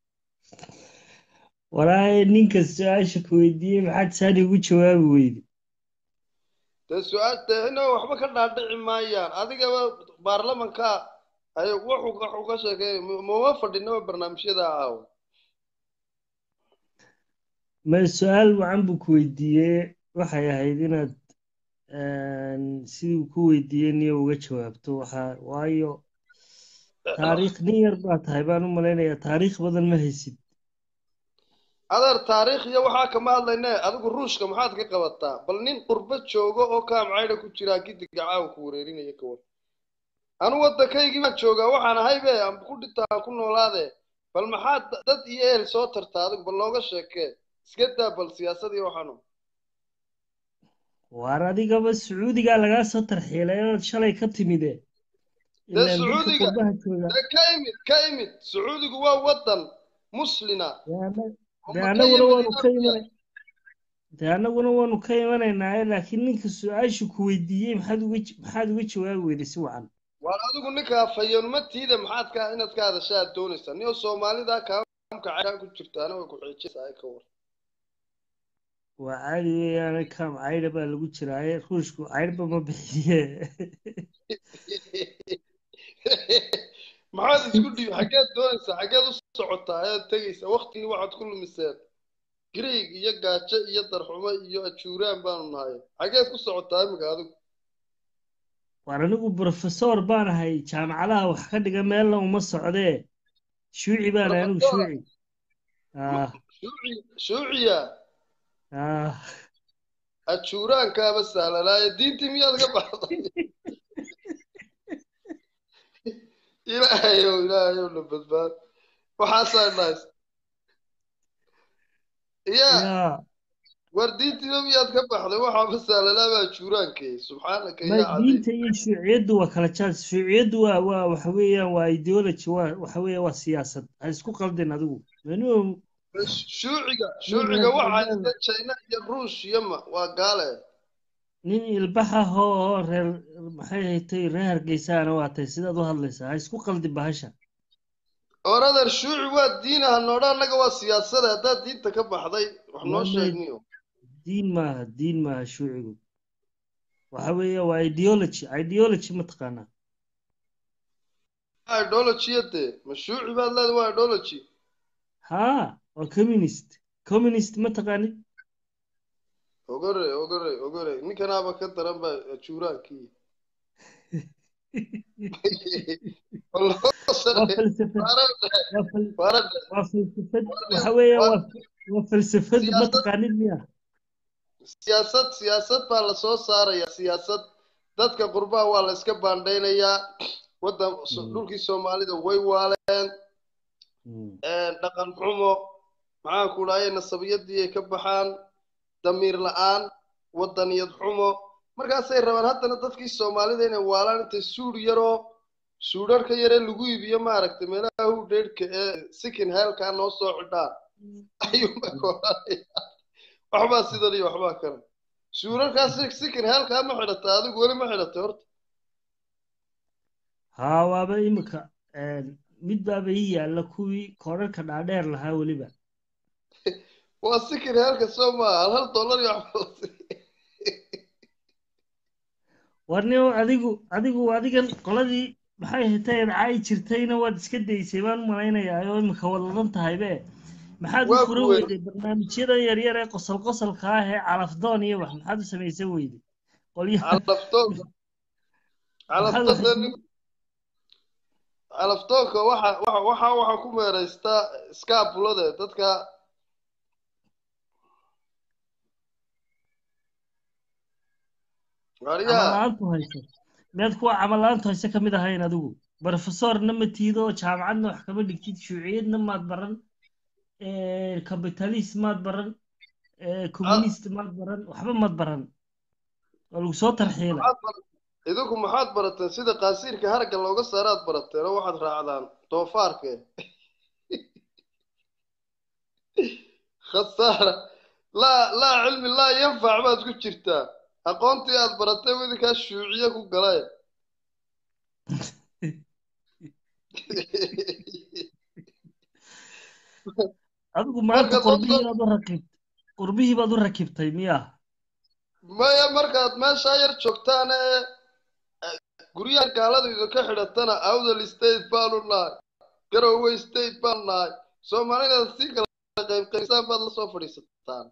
walaahi ninka su-aasha ku weydiiyey maxaad saani ugu jawaabi weyde dee su-aal dee inaba waxba ka dhaadhici maayaan adigaba baarlamanka ay wuxuu wuxuu ka sheekay mama fadhinaba barnaamijyada ahaaw ma su-aal wacan buu ku weydiiyey waxay ahayd inaad sidii ku weydiiyey niyo uga jawaabto waxa waayo taariikh nin yar baa tahay baan u malaynayaa taariikh badan ma haysid adeer taariikh iyo waxaa kama hadlayne adigu ruushka maxaad ka qabataa bal nin qurbo joogo oo kaamcayda ku jiraa gidiga caawa ku wareerinaya kawan anu waddankaygii baan joogaa waxaan ahaybe aan ku dhinta aan ku noolaade bal maxaad dad iyo ehel soo tartaa adigu bal looga sheekee iska daa bal siyaasad iyo waxaanu waar adigaba sacuudigaa lagaa soo tarxiilay inaad shalay ka timide dee sacuudiga dee ka imid ka imid sacuudigu waa waddan muslina dee annaguna waanu ka imanay dee annaguna waanu ka imanaynaaye laakiin ninka su-aashu ku weydiiyey maxaad uga maxaad uga jawaabi weyday si wacan waar adigu ninkaa fayoonmatiida maxaad ka inaad ka hadasha aad doonaysaa niyo soomaalida kaamka cayaan ku jirtaana way ku xiijinaysaa ka war waa caadi weeyaane kaam caydha baa lagu jiraaye ruushku caydhba ma bixiye maxaad isku dhiib xaggeed doonaysaa xaggeed u socotaa ayaad tegaysaa waktigii waxaad ku lumiseen griig iyo gaajo iyo darxumo iyo ajuuraan baanu nahay xaggeed ku socotaa imika adigu waar anigu brofesor baan ahay jaamacadaha wax ka dhiga meelna uma socdee shuuci baan ahay anigu shuuci shuuciya ajuuraankaaba sahlanaaye diintii miyaad ka baxday ilaahayow ilaahayow na badbaad waxaasaa nahays ya war diintiiba miyaad ka baxday waxaaba sahlanaaba ajuuraankee subxaanaka yaa diinta iyo shuuciyaddu waa kala jaad shuuciyaddu waa waa waxa weeyaan waa ideology waa waxa weeya waa siyaasad ha isku qaldin adigu manu shuuciga shuuciga waxaa ista china iyo ruush iyo ma waa gaale nin ilbax ah oo reer maxay haytay reer hargeysaana waa tay sidaad u hadlaysaa ha isku qaldi bahasha orader shuuci waa diin ah noodha annaga waa siyaasada haddaad diinta ka baxday wax noo sheegniyo diin maaha diin maaha shuucigu waxa weeye waa ideology ideology ma taqaanaa ideologiyade ma shuuci baad leedahay waa ideology haa waa communist communist ma taqaanid ogore ogore ogore ninkanaaba ka daran baa ajuuraankii waa falsafad waxa weeye waa falsafad ma taqaanid miya siyaasad siyaasad baa lasoo saaraya siyaasad dadka qurbaha waa la iska baandhaynayaa waddan dhulkii soomaalida way waaleen dhaqan xumo maxaan ku dhahay nasabiyadii ay ka baxaan damiir la-aan waddaniyad xumo markaasay rabaan haddana dadkii soomaalida inay waalaan intay suudh yaroo suudharka yaree lagu iibiyo maaragtay meelaha hudheedhka ee sikin heelkaa noo soo xidhaan ayuunba koranaya waxbaa sidan iyo waxbaa kale suudharkaas sikin heelkaa ma xidhata adigu weli ma xidhatay horta haa waaba imika mid baaba ii yaalla kuwii koodharka dhaadheer lahaa weliba waa sikin heelka soo maaha hal hal dollar iyo waxba warnio adigu adigu adigan qoladii maxay hatayd caayi jirtayna waad iska daysay baan u malaynayaa oo imika wadadan tahaybe maxaad u fura weyday barnaamijyadan yaryar ee qosol qosolka ah ee calafdoon iyo wax maxaad u samaysan weyday calafdoonka waxa waxa waxa ku meeraystaa skaabulade dadka amalaantu hayso miyaad kuwa camalaanta hoose ka mid ahayn adigu brofesorna ma tiido jaamacadna wax kama dhigtid shuuciyadna maad baran capitalist maad baran communist maad baran waxba maad baran waa lagu soo tarxiila idinku maxaad barateen sida qaasiirka haragga looga saaraad barateen oo waxaad raacdaan doofaarke khasaara laa laa cilmi laa yanfac baad ku jirtaa aqoontii aad baratay idinkaa shuuciye ku galay adigu maanta qurbihii baad u rakibtay qurbihii baad u rakibtay miya maya markaad meeshaa yar joogtaan ee guryahan gaalada idinka xidhatana awdal state baanu nahay garowe state baanu nahay soomaalidaad sii kala qaybqaybsaan baad lasoo fadhiisataan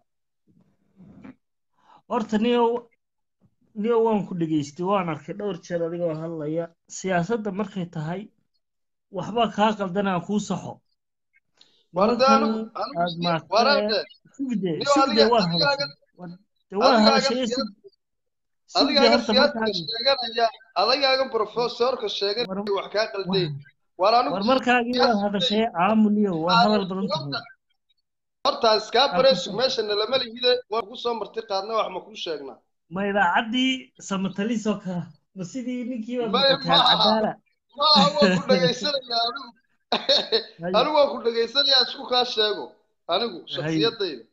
horta niyo niyo waan ku dhegaystay waan arkay dhowr jeer adigoo hadlaya siyaasadda markay tahay waxba kaa qaldan aan kuu saxo markan aad maagtee sugde sugde waan hadashay adigaaga siyaadka sheeganaya adagaaga profesorka sheeganaya wax kaa qalday war markaagii waad hadashay aamuniyo waa hadal badan tahay hortaan iskaa bareesug meeshana lama lihide waan ku soo marti qaadna wax ma kuu sheegnaa ma idaacaddii samatalis oo kale ma sidii ninkii baad noqoteen cadaala maaha waan ku dhegaysanaya anigu anigu waan ku dhegaysanayaa isku kaa sheego anigu shaksiyadayda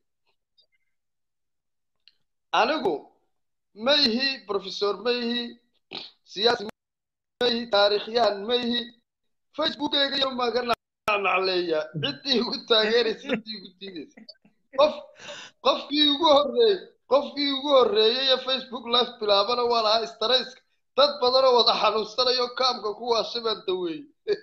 anigu ma ihi professor ma ihi siyaasi ma ihi taariikhyahan ma ihi facebookeyga iyo maan ka nacnacleeya ciddii igu taageeraysa ciddii igu diidaysa qof qofkii ugu horreeyey qofkii ugu horreeyey ee facebook live bilaabana waa lahaa starayska dad badanoo wada xanuunsanayo kaamka kuwaasha baan daweeyey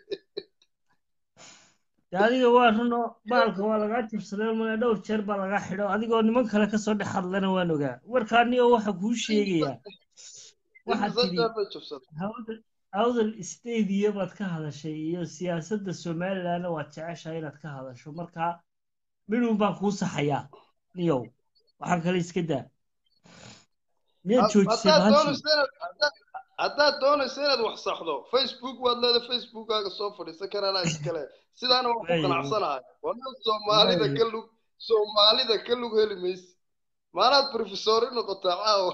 adiga waa runo baalka waa lagaa jabsaday mana dhowr jeer baa lagaa xidho adigoo niman kale kasoo dhex hadlana waan ogaa warkaaniyo waxa kuu sheegayaa waxaad tidhi awdal stadiya baad ka hadashay iyo siyaasadda somalilandna waad jeceshahay inaad ka hadasho markaa midhuun baan kuu saxayaa niyow waxaan kale iska daa miyaad joojisay haddaad doonayso inaad wax saxdo facebook waad leedahay facebookkaaga soo fadhiisan karaanaa iskale sidaana waan ku qanacsanahay wana soomaalida ka lug soomaalida ka lug heli mayse maanaad professori noqotaa caawa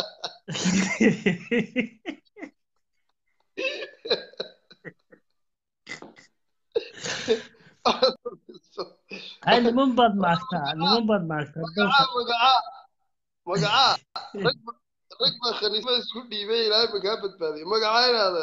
hay niman baad maagtaa niman baad maagtaa magacaa magacaa rag rag baa khaniismada isku dhiibay ilaahay ma kaa badbaadiyo magacaa inaada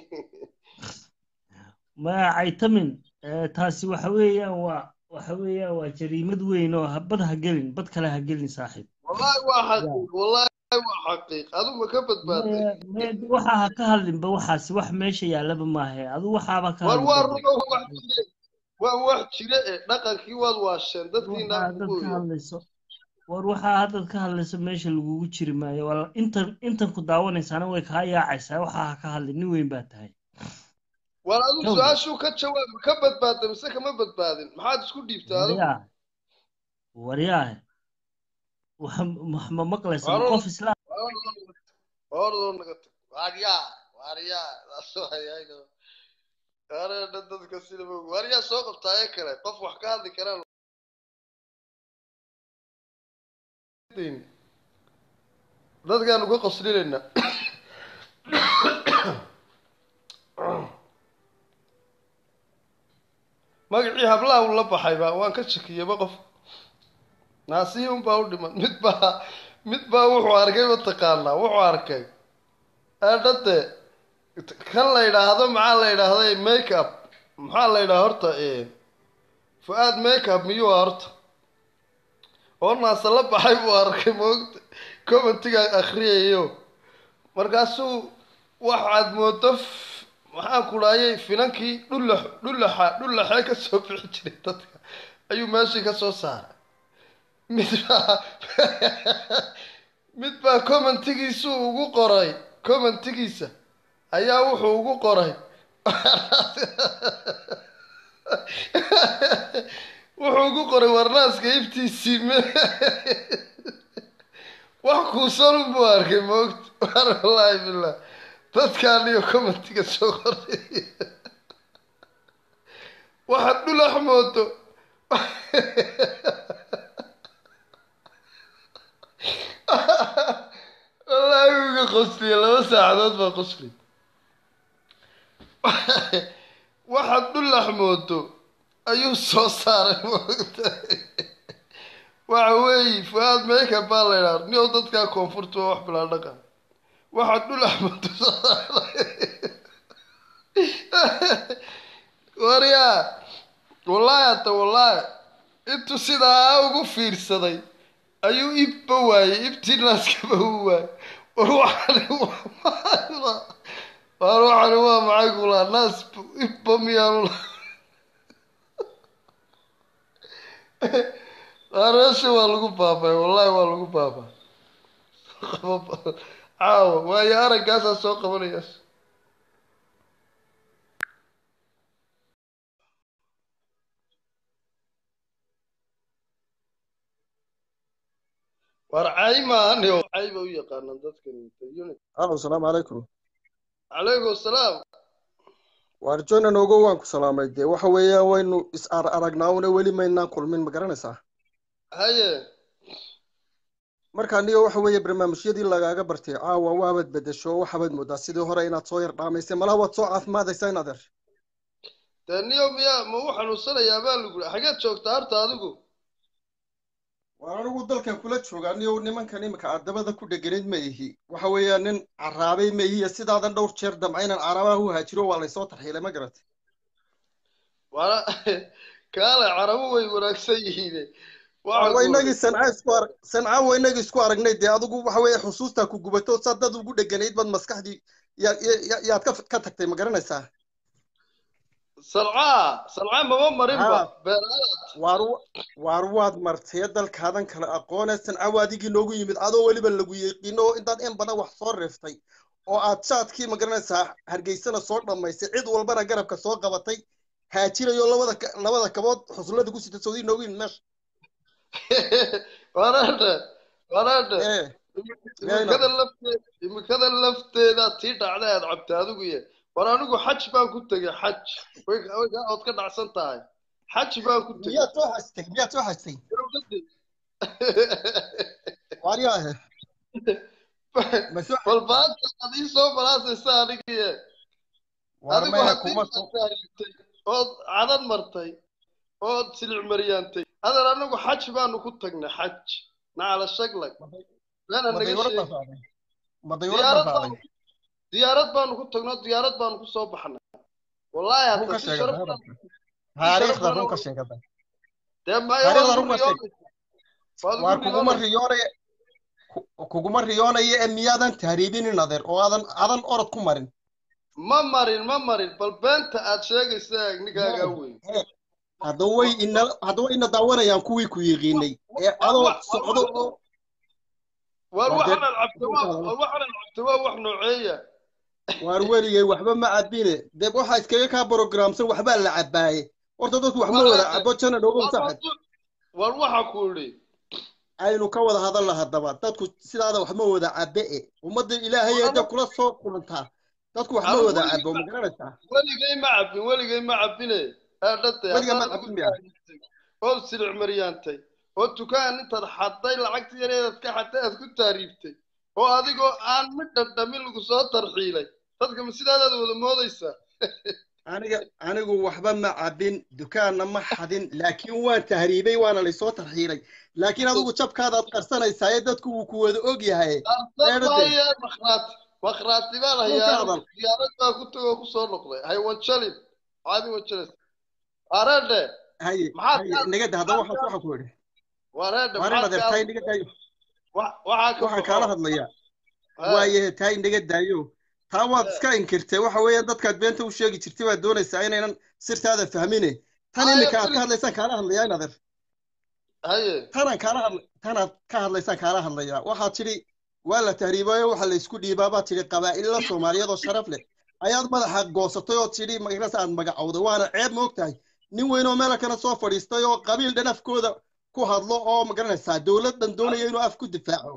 magacaytamin taasi waxa weeyaan waa waxa weeyaan waa jariimad weyn oo bad ha gelin bad kale ha gelin saaxiib wallahi waa xaqiiq wallahi waa xaqiiq adu ma ka badbaaday waxa ha ka hadlinba waxaasi wax meesha yaallaba maahe adu waxaaba ka war waa rugo wax jire waa wax jire ee dhaqankii waad waasheen dadkiina ka hadlayso war waxaa haddaad ka hadlayso meesha lagugu jiri maayo wala intan intan ku daawanaysaana way kaa yaacaysaa waxaa ha ka hadlin nin weyn baa tahay war adu su-aashuu ka jawaab ka badbaada mise kama badbaadin maxaad isku dhiibtaa adigu waryaahe wax ma maqlaysa qof islaam ordoo naga tag waaryaa waaryaa areedha dadka sida waaryaa soo qabtaaye kale qof wax ka hadli karaan dadkaanu ka qoslinayna magacii hablaha uu la baxayba waan ka shakiyaba qof naasihii unbaa u dhiman mid baa mid baa wuxuu arkay mataqaanaa wuxuu arkay eedhade kan la yidhaahdo maxaa la yidhaahday make up maxaa la yidhaha horta fu-aad make up miyuu horta oo naasa la baxay buu arkay moogta commentiga akriyayo markaasuu waxaad moodo maxaan ku dhaayay finankii dhulla dhullaxa dhullaxee ka soo bixi jiray dadka ayuu meeshii ka soo saaray mid baa mid baa commentigiisuu ugu qoray commentigiisa ayaa wuxuu ugu qoray wuxuu ugu qoray warnaaska iftiisii m wax kuusan unbuu arkay moogta war wallaahi billah dadkaan iyo commentiga soo qoray waxaad dhulax moodo wallaahi uga qosliya laba saacadood baa qosli waxaad dhulax moodo ayuu soo saaray moogtahay waxa weeye fuaad meeka baa la idhaa nio dadkaa koonfurta waa wax bilaa dhaqan waxaad dhulax moodo soo saaray waryaa wallaahi hata wallaahi intuu sidaa ugu fiirsaday ayuu ibba waayey ibtii naaskaba u waayey war waxani waa waar waxani waa maxay kulaa naas ibba miyaanu la meesha waa lagu baabay wallahi waa lagu baabay caawa waayo araggaasaa soo qabanayas war cay maahan oo cay ba u yaqaanaan dadkan unit alo asalaamu calaykum calaykum asalaam waar jona noogo waan ku salaamay dee waxa weeyaan waynu is ar aragnaa una weli maynaan kulmin ma garanaysaa haye marka niyo waxa weeye barnaamijyadii lagaaga bartay caawa waabaad bedesho waxabaad moodaa sidii hore inaad soo yar dhaamaysay malaha waad soo caafimaadaysaa in adeer dee niyo miyaa ma u xanuunsanayaa baa lagu xageed joogtaa horta adigu waa anigu dalkan kula joogaa niyo nimankan imika addabada ku dheganayd ma ihi waxa weeyaan nin caraabay ma ihi sidaadan dhowr jeer damca inaan carabaha u haajiro waa laysoo tarxiilay ma garatay waana kaale carabu way wanaagsan yihiin waa inagii sanca isku arag sanca waa inagii isku aragnay dee adigu waxa weeye xusuustaa ku gubato saa dad ugu dheganayd baad maskaxdii yaa ya- yaad ka ka tagtay ma garanaysaa salcaa salcaa mama marinba Haa. beeraad waar waar waad martay dalkaadan kale aqoone sanca waa adigii noogu yimid adoo weliba lagu yeeqiino oo intaad in badan wax soo reeftay oo aad jaadkii ma garanaysaa hargeysana soo dhammaysay cid walbana garabka soo qabatay haajirayo labada ka- labada kabood xusullada ku sita sawdii noogu yimid meesha waraadhe waraadhe ee imikada lafteeda imikada lafteeda tii dhacda aad cabtay adigu ye war anigu xaj baan ku tegay xaj way way kaa ood ka dhacsan tahay xaj baan ku tegay miyaad soo xajtay miyaad soo xajtay waaryaahe ma soo bal baanta aad ii soo balaasaysa anigiye waar adigu maya haddii kuma aad taariibtay ood cadan martay ood silic maryaantay adeer anagu xaj baanu ku tagnay xaj nacala shaglag meena ma naga dayuurad baa sheegi raacday ma dayuurad baa diyaarad baanu raacday diyaarad baanu ku tagno diyaarad baanu ku soo baxnay wallaahi run hata ka si sheegada sharaf hadalka sharaf taariikhda badan run ka sheegada dee maya waad taariikhda ugu run ka sheeg riyoonaysa waad waar ugu kuguma riyoonaysa riyoonaya ku- kuguma riyoonaya ee miyaadan tahriibinin adeer oo aadan aadan orod ku marin ma marin ma marin bal beenta aad sheegaysa ninkaagaa weyn hadda way ina hadda way ina daawanayaan kuwii ku yiqiinay ee adoo socdo oo war Waa dee- waxaan cabta waa war waxaan cabta waa wax nooceeya waar weligay waxba ma cabine dee waxaa iskaga kaa programsan waxbaa la cabaaye horta dadku wax ma wada cabo janan ogow saaxib war waxa ku idhi aynu ka wada hadalna haddaba dadku sidaada wax ma wada cabe e ummadda ilaahay hadda kula soo kulantaa dadku wax ma Anigu wada weligay cabo ma ma- garanaysaa weligay ma cabin weligay ma cabine aadhatay Weligay ma cabin miya? ood silic maryaantay oo dukaan intaad xadday lacagta yareedaad ka xadday aad ku taariibtay oo adigoo aan mid dhadhamin lagu soo tarxiilay dadka ma sidaadaad wada moodaysaa aniga anigu waxba ma cabin dukaanna ma xadin laakiin waan tahriibay waana laysoo tarxiilay laakiin adigu jabkaadaad qarsanaysaa ee dadku wuu ku wada og yahay Eedade. maaye makhraati makhraati baan Dhulka hayaa hadal. diyaarad baa ku tagoo kusoo noqday hay wanjalin caadi wanjalis wareedhe haye Maxaad haye ka- nagada haddaba waxaan maxaad waxaan ku idhi wareedhe waar in maxaad adeer ka- tahay naga daayo wa- waxaa ka waxaan baxo. kaala hadlayaa Haa. waayahe tahay naga daayo taa waad iska inkirtay waxa weeyaan dadkaad beenta u sheegi jirtay baad doonaysaa inaynan sirtaada fahmine tan Haye, iminka aad Philip. ka hadlaysaan kaala hadlayaa in adeer haye tanaan kaala hadla tanaad ka hadlaysaan kaala hadlayaa waxaad tidhi waa la tahriibayo waxa la isku dhiibaa baad tidhi qabaa'illa soomaaliyeed oo sharaf leh ayaad madaxa goosatay oo tidhi magaras aad magacowday waana ceeb moog tahay nin weyn oo meel kale soo fadhiistay oo qabiil dhan afkooda ku hadlo oo magaranaysaa dowladdan doonaya inuu af ku difaaco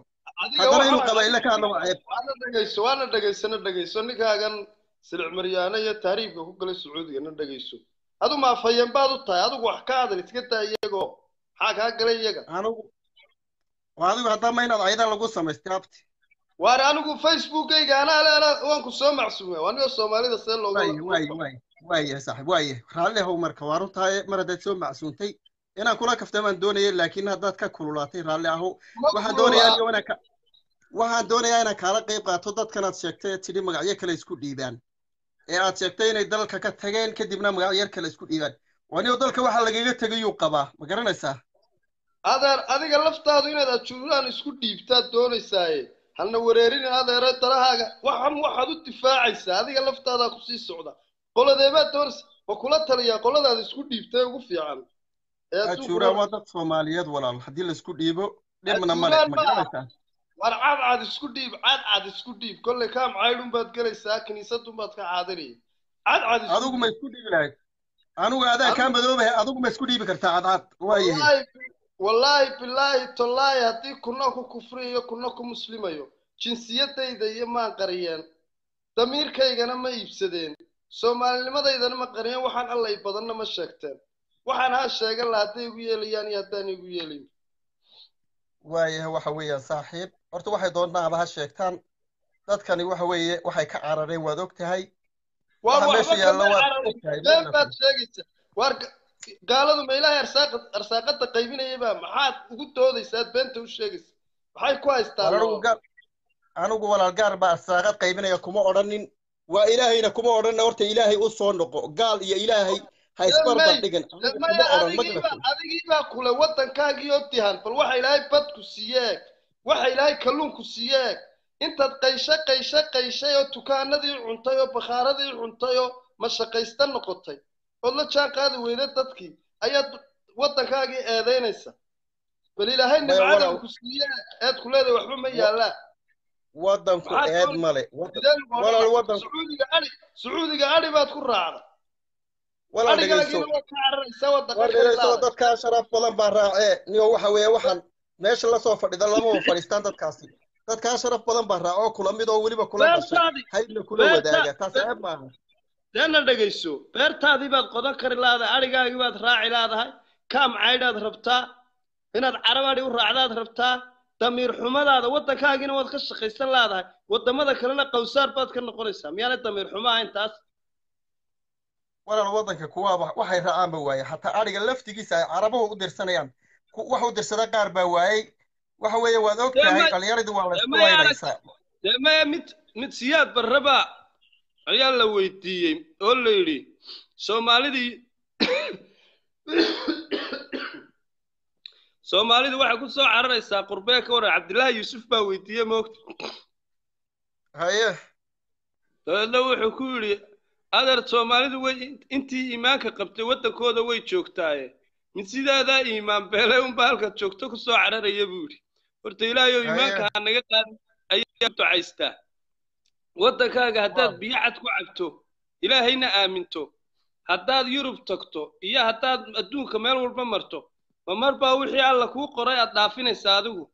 adiga haddana inuu waxaa- qabaa'ile ka hadlo waa ceeb waana dhegeyso waana dhegeysana dhegeyso ninkaagan silic maryaane iyo taariibka ku galay sacuudiga na dhegeyso adu maafayeen baad u tahay adigu wax ka hadal iska daa iyagoo maxaa kaa galay iyaga anigu waa adigu haddama inaad aydan lagu samaystay abti waare anigu facebookayga anaa leela waan ku soo macsuumay waa niga soomaalida see looga waaye waaye waaye waaye saaxiib waaye raalli ahow marka waa runtahay mar haddaad soo macsuuntay inaan kula kaftamaan doonayay laakiin haddaad ka kululaatay raalli ahow Ma waxaan kulula. doonayaa aniga inaan ka waxaan doonayaa inaan kaala qayb qaato dadkan aad sheegtay ee tidhi magacyo kale isku dhiibaan ee aad sheegtay inay dalka ka tageen kadibna magacyo kale isku dhiibaan waniyo dalka waxaa lagaga tegayuu qabaa ma garanaysaa adeer adiga laftaadu inaad ajuuraan isku dhiibtaad doonaysaaye halna wereerin adeero dalahaaga waxan waxaad u difaacaysaa adiga laftaadaa kusii socda qoladeebaad doonaysa wa kula taliyaa qoladaada isku dhiibtay ugu fiican ee adduunku ajuuraan waa dad soomaaliyeed walaal haddii laisku dhiibo dhibna male Ajuuraan ma ma aha. garanaysaa war cadcad isku dhiib cadcad isku dhiib kolley kaam caydhunbaad gelaysaa kiniisadunbaad ka caadanaya cadcad isku adigu ma isku dhiibi lahayd anigu adaa kaa madoobahay adigu ma isku dhiibi kartaa cadcad waayahay wallaahi wallaahi bilaahi tollaahi haddii kuna ku kufriyayo kuna ku muslimayo jinsiyadayda iyo maan qariyeen damiirkaygana ma iibsadeen soomaalinimadeydana ma qariyeen waxaan allay badanna ma sheegteen waxaan haa sheegan laha hadday igu yeelayaan iyo haddaan igu yeelayn waayahay waxa weeyaan saaxiib horta waxay doonaaba ha sheegtaan dadkani waxa weeye waxay ka carareen waad og tahay waa waxa waxba meesha yaalla kama waad cararin og tahay been baad sheegaysa waar ga- gaaladu ma ilaahay arsaaqa arsaaqada qaybinayaba maxaad ugu doodaysaad beenta u sheegaysa maxay ku haystaan anigu gaar anigu walaal gaar baa arsaaqad qaybinaya kuma odhanin waa ilaahayna kuma odhanna horta ilaahay u soo noqo gaal iyo ilaahay ha isbarbar dhigan anigu kuma maya odhan ma adigiiba garatay adigiibaa kule waddankaagii oo dihan bal waxa ilaahay badku siiyeeg waxa ilaahay kalluunku siiyeeg intaad qayshe qayshe qayshay oo dukaanadii cuntay oo bakhaaradii cuntay oo mashaqaysta noqotay ood la jaan qaadi weyda dadkii ayaad waddankaagii eedaynaysa bal ilaahay Maya, nimcada walaal. ku siiye eed ku leedahay waxba ma yaallaan waddanku Maxaad eed doon- male Waddan- sidee lagu walaal odhan? waddanku sacuudiga adhi sacuudiga adhi baad ku raacda walaal dhegeyso adhigaagiina waad ka cararaysaa waddanka war ka dhegeyso ilaada dadkaa sharaf badan baa raacee niyo waxa weeye waxaan meesha lasoo fadhida lamaba fadhiistaan dadkaasi dadkaa sharaf badan baa raaco kula mid oo weliba kula dhashay beertaadii haydna kula beerta- wadaaga taas ceeb maaha deena dhegayso beertaadii baad qodan kari laadahay adhigaagii baad raaci laadahay kaam caydhaad rabtaa inaad carab adhi u raacdaad rabtaa damiir xumadaada waddankaagiina waad ka shaqaysan laadahay waddamada kalena qawsaar baad ka noqonaysaa miyaanay damiir xumo ahayn taas walaal waddanka kuwaaba waxay raacaanba waaye xataa adhiga laftigiisa ay carabuhu u dirsanayaan ku- wax u dirsada qaar baa waayey waxa weeye waad og Dee tahay ma- dhallinyaradii waa la dee isku ma yaala- waynaysaa dee maya mid mid siyaad barraba ayaa la weydiiyey oo la yidhi soomaalidii soomaalidu waxay ku soo cararaysaa qurbee ka waran cabdillaahi yuusuf baa weydiiyey moogta haye dabeedna wuxuu ku yidhi adeer soomaalidu way intii iimaanka qabtay waddankooda way joogtaaye mid sidaadaa iimaan beelay unba halkaad joogto ku soo cararaya buu yidhi horta ilaahay oo iimaanka ha naga qaadin ayaa ducaystaa waddankaaga haddaad Waaw. biyo cad ku cabto ilaahayna aaminto haddaad yurub tagto iyo haddaad adduunka meel walba marto ma mar baa wixii alla kuu qoray aad dhaafinaysaa adigu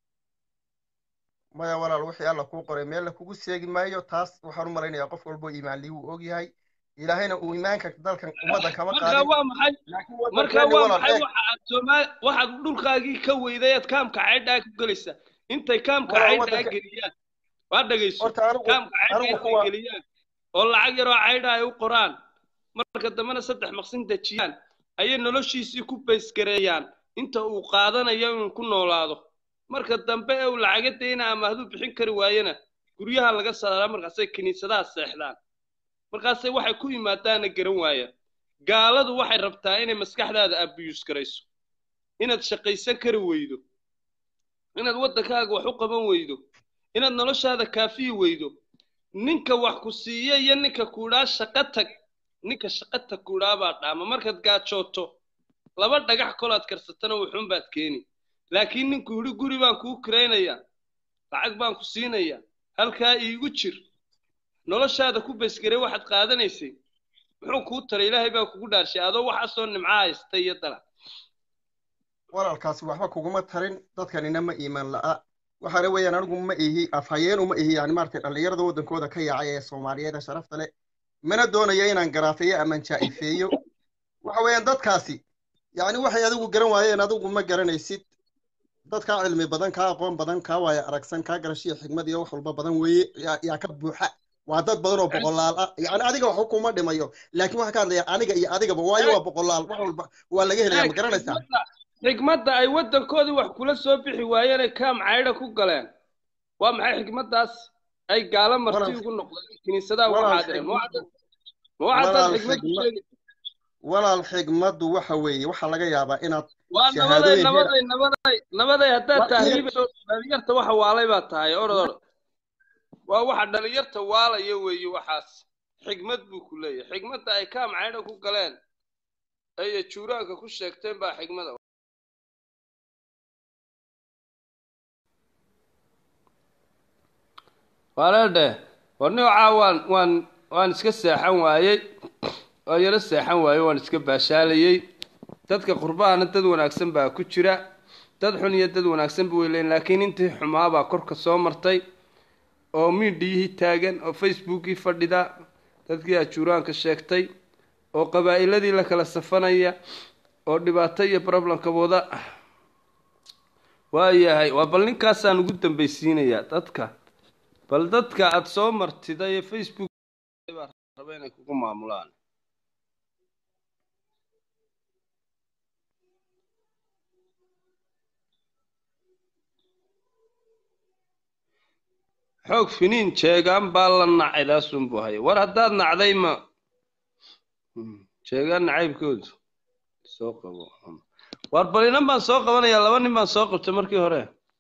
maya walaal wixii alla kuu qoray meel la kugu seegi maayo taas waxaan u malaynayaa qof walbo iimaanlii wuu og yahay ilaahayna uu iimaanka dalkan ummaddan kama markaa qaadin waa maxay laakiin markaa waddankeeni waa walaal maxay eeg waxa aad soomaali waxaad dhulkaagii ka weyday aad kaamka caydhaa ku gelaysaa intay kaamka Walaal, caydhaa waddanka- geliyaan waa dhegayso horta anigu kaamka caydhaa anigu intay kuwa geliyaan oo lacag yaroo caydha ay u qoraan marka dambena saddex maqsin dejiyaan ayay noloshiisii ku baysgareeyaan inta uu qaadanayo inuu ku noolaado marka dambe ee uu lacaga dayna ama hadduu bixin kari waayana guryaha laga saaraa markaasay kiniisadaha seexdaan markaasay waxay ku yimaadaana garan waayaan gaaladu waxay rabtaa inay maskaxdaada abiyuus garayso inaad shaqaysan kari weydo inaad waddankaaga wax u qaban weydo inaad noloshaada kaafiyi weydo ninka wax ku siiya iyo ninka kuudhaa shaqo tag ninka shaqo tag kuudhaa baa dhaama markaad gaajooto laba dhagax kolaad karsatana wuxuun baad keeni laakiin ninku yidhi guri baan kuu kiraynayaa lacag baan ku siinayaa halkaa iigu jir noloshaada ku baysgaray waxaad qaadanaysay muxuu kuu taray ilaahay baa kugu dhaarshay adoo waxaasoo nimcaa haysta iyo dala walaalkaasi waxba kuguma tarin dadkanina ma iimaan la'a waxaana weeyaan anigu ma ihi afhayeen uma ihi yani maaragtay dhallinyarada waddankooda ka yaacay ee soomaaliyeed ee sharafta leh mana doonayo inaan garaafeeyo ama jaa'ifeeyo waxa weeyaan dadkaasi yani waxay adigu garan waayeen adigu ma garanaysid dad kaa cilmi badan kaa aqoon badan kaa waaya aragsan kaa garashiyo xigmad iyo wax walba badan weeye yaa yaa ka buuxa waa dad badan oo boqolaal ah yani adiga wax kuma dhimayo laakiin waxaa ka hadlaya aniga iyo adigaba waayo waa boqolaal wax walba waa laga helaya ma garanaysaa xigmadda ay waddankoodii wax kula soo bixi waayeenay kaam caydha ku galeen waa maxay xigmaddaas ay gaalo marti Walaal- ugu noqdeen kiniisadaha uga walaal xaadireen xigmad- ma waxaad ma waxaad walaal xigmad ku xigmad- sheegi walaal xigmaddu waxa weeye waxaa laga yaabaa inaad waa nabaday shahaadooyin heer nabaday nabaday nabaday haddaad Waa- tahriibayso dhalinyarta waxa waalay baa tahay orod orod waa waxa dhalinyarta waalaya weeye waxaas xigmad buu ku leeyahay xigmadda ay kaam caydha ku galeen ay juuraanka ku sheegteen baa xigmada walaaldhe warnocaa waan waan waan iska seexan waayey waan yaro seexan waayey waan iska baashaalayey dadka qurbahana dad wanaagsan baa ku jira dad xun iyo dad wanaagsan ba way leeyihin laakiin intii xumaabaa korka soo martay oo miidhiyihii taagan oo facebookii fadhida dadkii ajuuraanka sheegtay oo qabaa'iladii la kala safanaya oo dhibaato iyo problemka wada waayahay waa bal ninkaasaan ugu dambaysiinayaa dadka bal dadka aada soo martida ee facebook baa raba inay kugu maamulaan xoog finiin jeegaan baa la nacay daasunbuu haya war haddaad nacday ma Hmm, jeegaan nacaybkoodu soo qabo war bal inan baan soo qabanayaa laba nin baan soo qabtay markii hore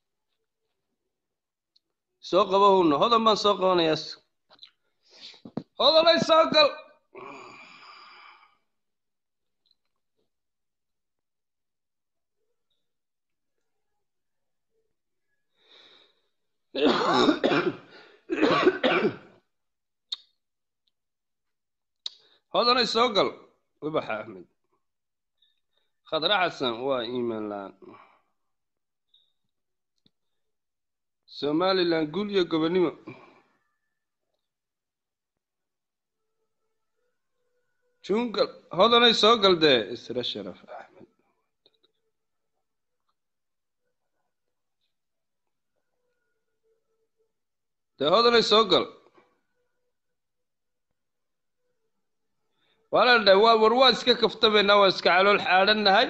soo qabo huna hodan baan soo qabanayaa hodanay soo gal hodanay soo gal ubaxa axmed khadra xasan waa iimaan la-aan somalilan guul iyo gobonimo jungal hodanay soo gal dee isra sharaf axmed dee hodanay soo gal walaaldha waa war waa iska kaftabaynaa waa iska calool xaadhannahay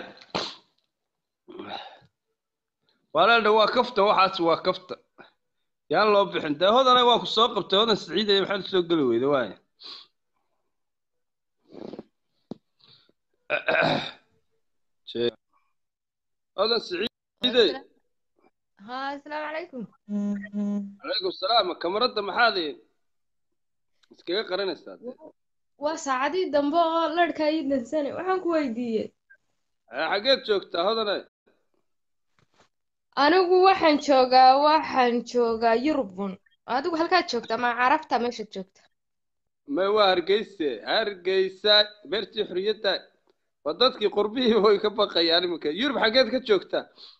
walaaldha waa kafta waxaas waa kafta yaan loo bixin dee hodana waa ku soo qabtay hodan siciidaya maxaad usoo geli weyda waaya hodan siciidey ها السلام عليكم calaykum salaam kamaradda maxaad iskaga qaranaysaa waa saacadii dambe oo larhka ii dansane waxaan ku weydiiyey xaggeed joogtaa hodane anigu waxaan joogaa waxaan joogaa yurubun adigu halkaad joogtaa ma carabta meeshaad joogta may waa hargeyse hargeysa beertii xorriyadda waa dadkii qurbihii way ka baqayaan iminka yurub xaggeed ka joogtaa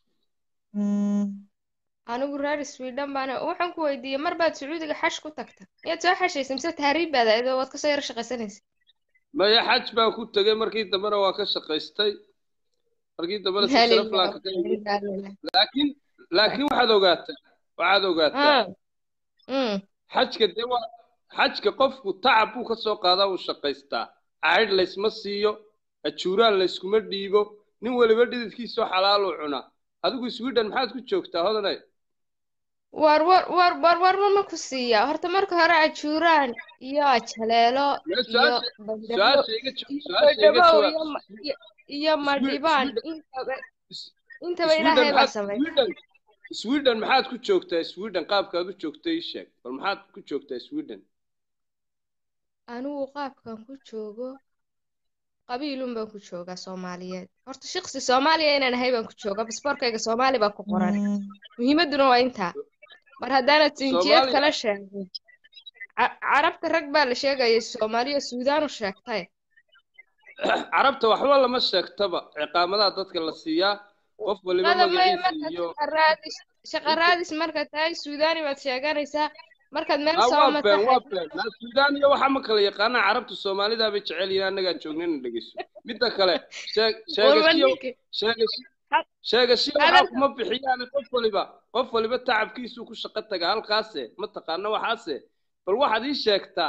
anigu reer sweden baana waxaan ku weydiiyey mar baad sacuudiga xash ku tagta miyaad soo xashaysa mise tahriib baad ahayd oo waad kasoo yar shaqaysanaysa maya xaj baan ku tegay markii dambena waa ka shaqaystay markii dambena si sharaf laan kaga yimid laakiin laakiin waxaad ogaataa waxaad ogaataa xajka dee waa xajka qofku tacab buu ka soo qaadaa uu shaqaystaa caydh laysma siiyo ajuuraan layskuma dhiibo nin weliba dhididkiisoo xalaaluu cunaa adigu sweden maxaad ku joogtaa hodanay war war war war war ma ku siiya horta marka hore ajuuraan iyo ajaleelo iyo bandhabow iyo madhibaan intaba intaba ilaahay baa sameeyay sweden maxaad ku joogtaa sweden qaabkaad u joogta ii sheeg bal maxaad ku joogtaa sweden anigu qaabkan ku joogo qabiilun baan ku joogaa soomaaliyeed horta shaqsi soomaaliya inaan ahay baan ku joogaa basboorkayga soomaali baa ku qoran muhiimadduna waa intaa mar haddaanad sinjiyad kala sheegin carabta rag baa la sheegayay soomaaliya suudaan u sheegtay carabta waxba lama sheegtaba ciqaamadaha dadka la siiyaa qof waliba magaciisa iyo shaqa raadis markaad tahay suudani baad sheeganaysaa markaad meel Ah, soo waa been waa matahay been naa suudaan iyo waxaa ma kala yaqaanaa carabta soomaalidaa bay jecel yihiin annagaan joognayna dhegeyso midda kale sheeg- warba sheegashiyo ninki sheegashi ha- sheegashiyo waxaa hadalka kuma bixiyaan qof waliba qof waliba tacabkiisuu ku shaqo taga halkaase ma taqaana waxaase bal waxaad ii sheegtaa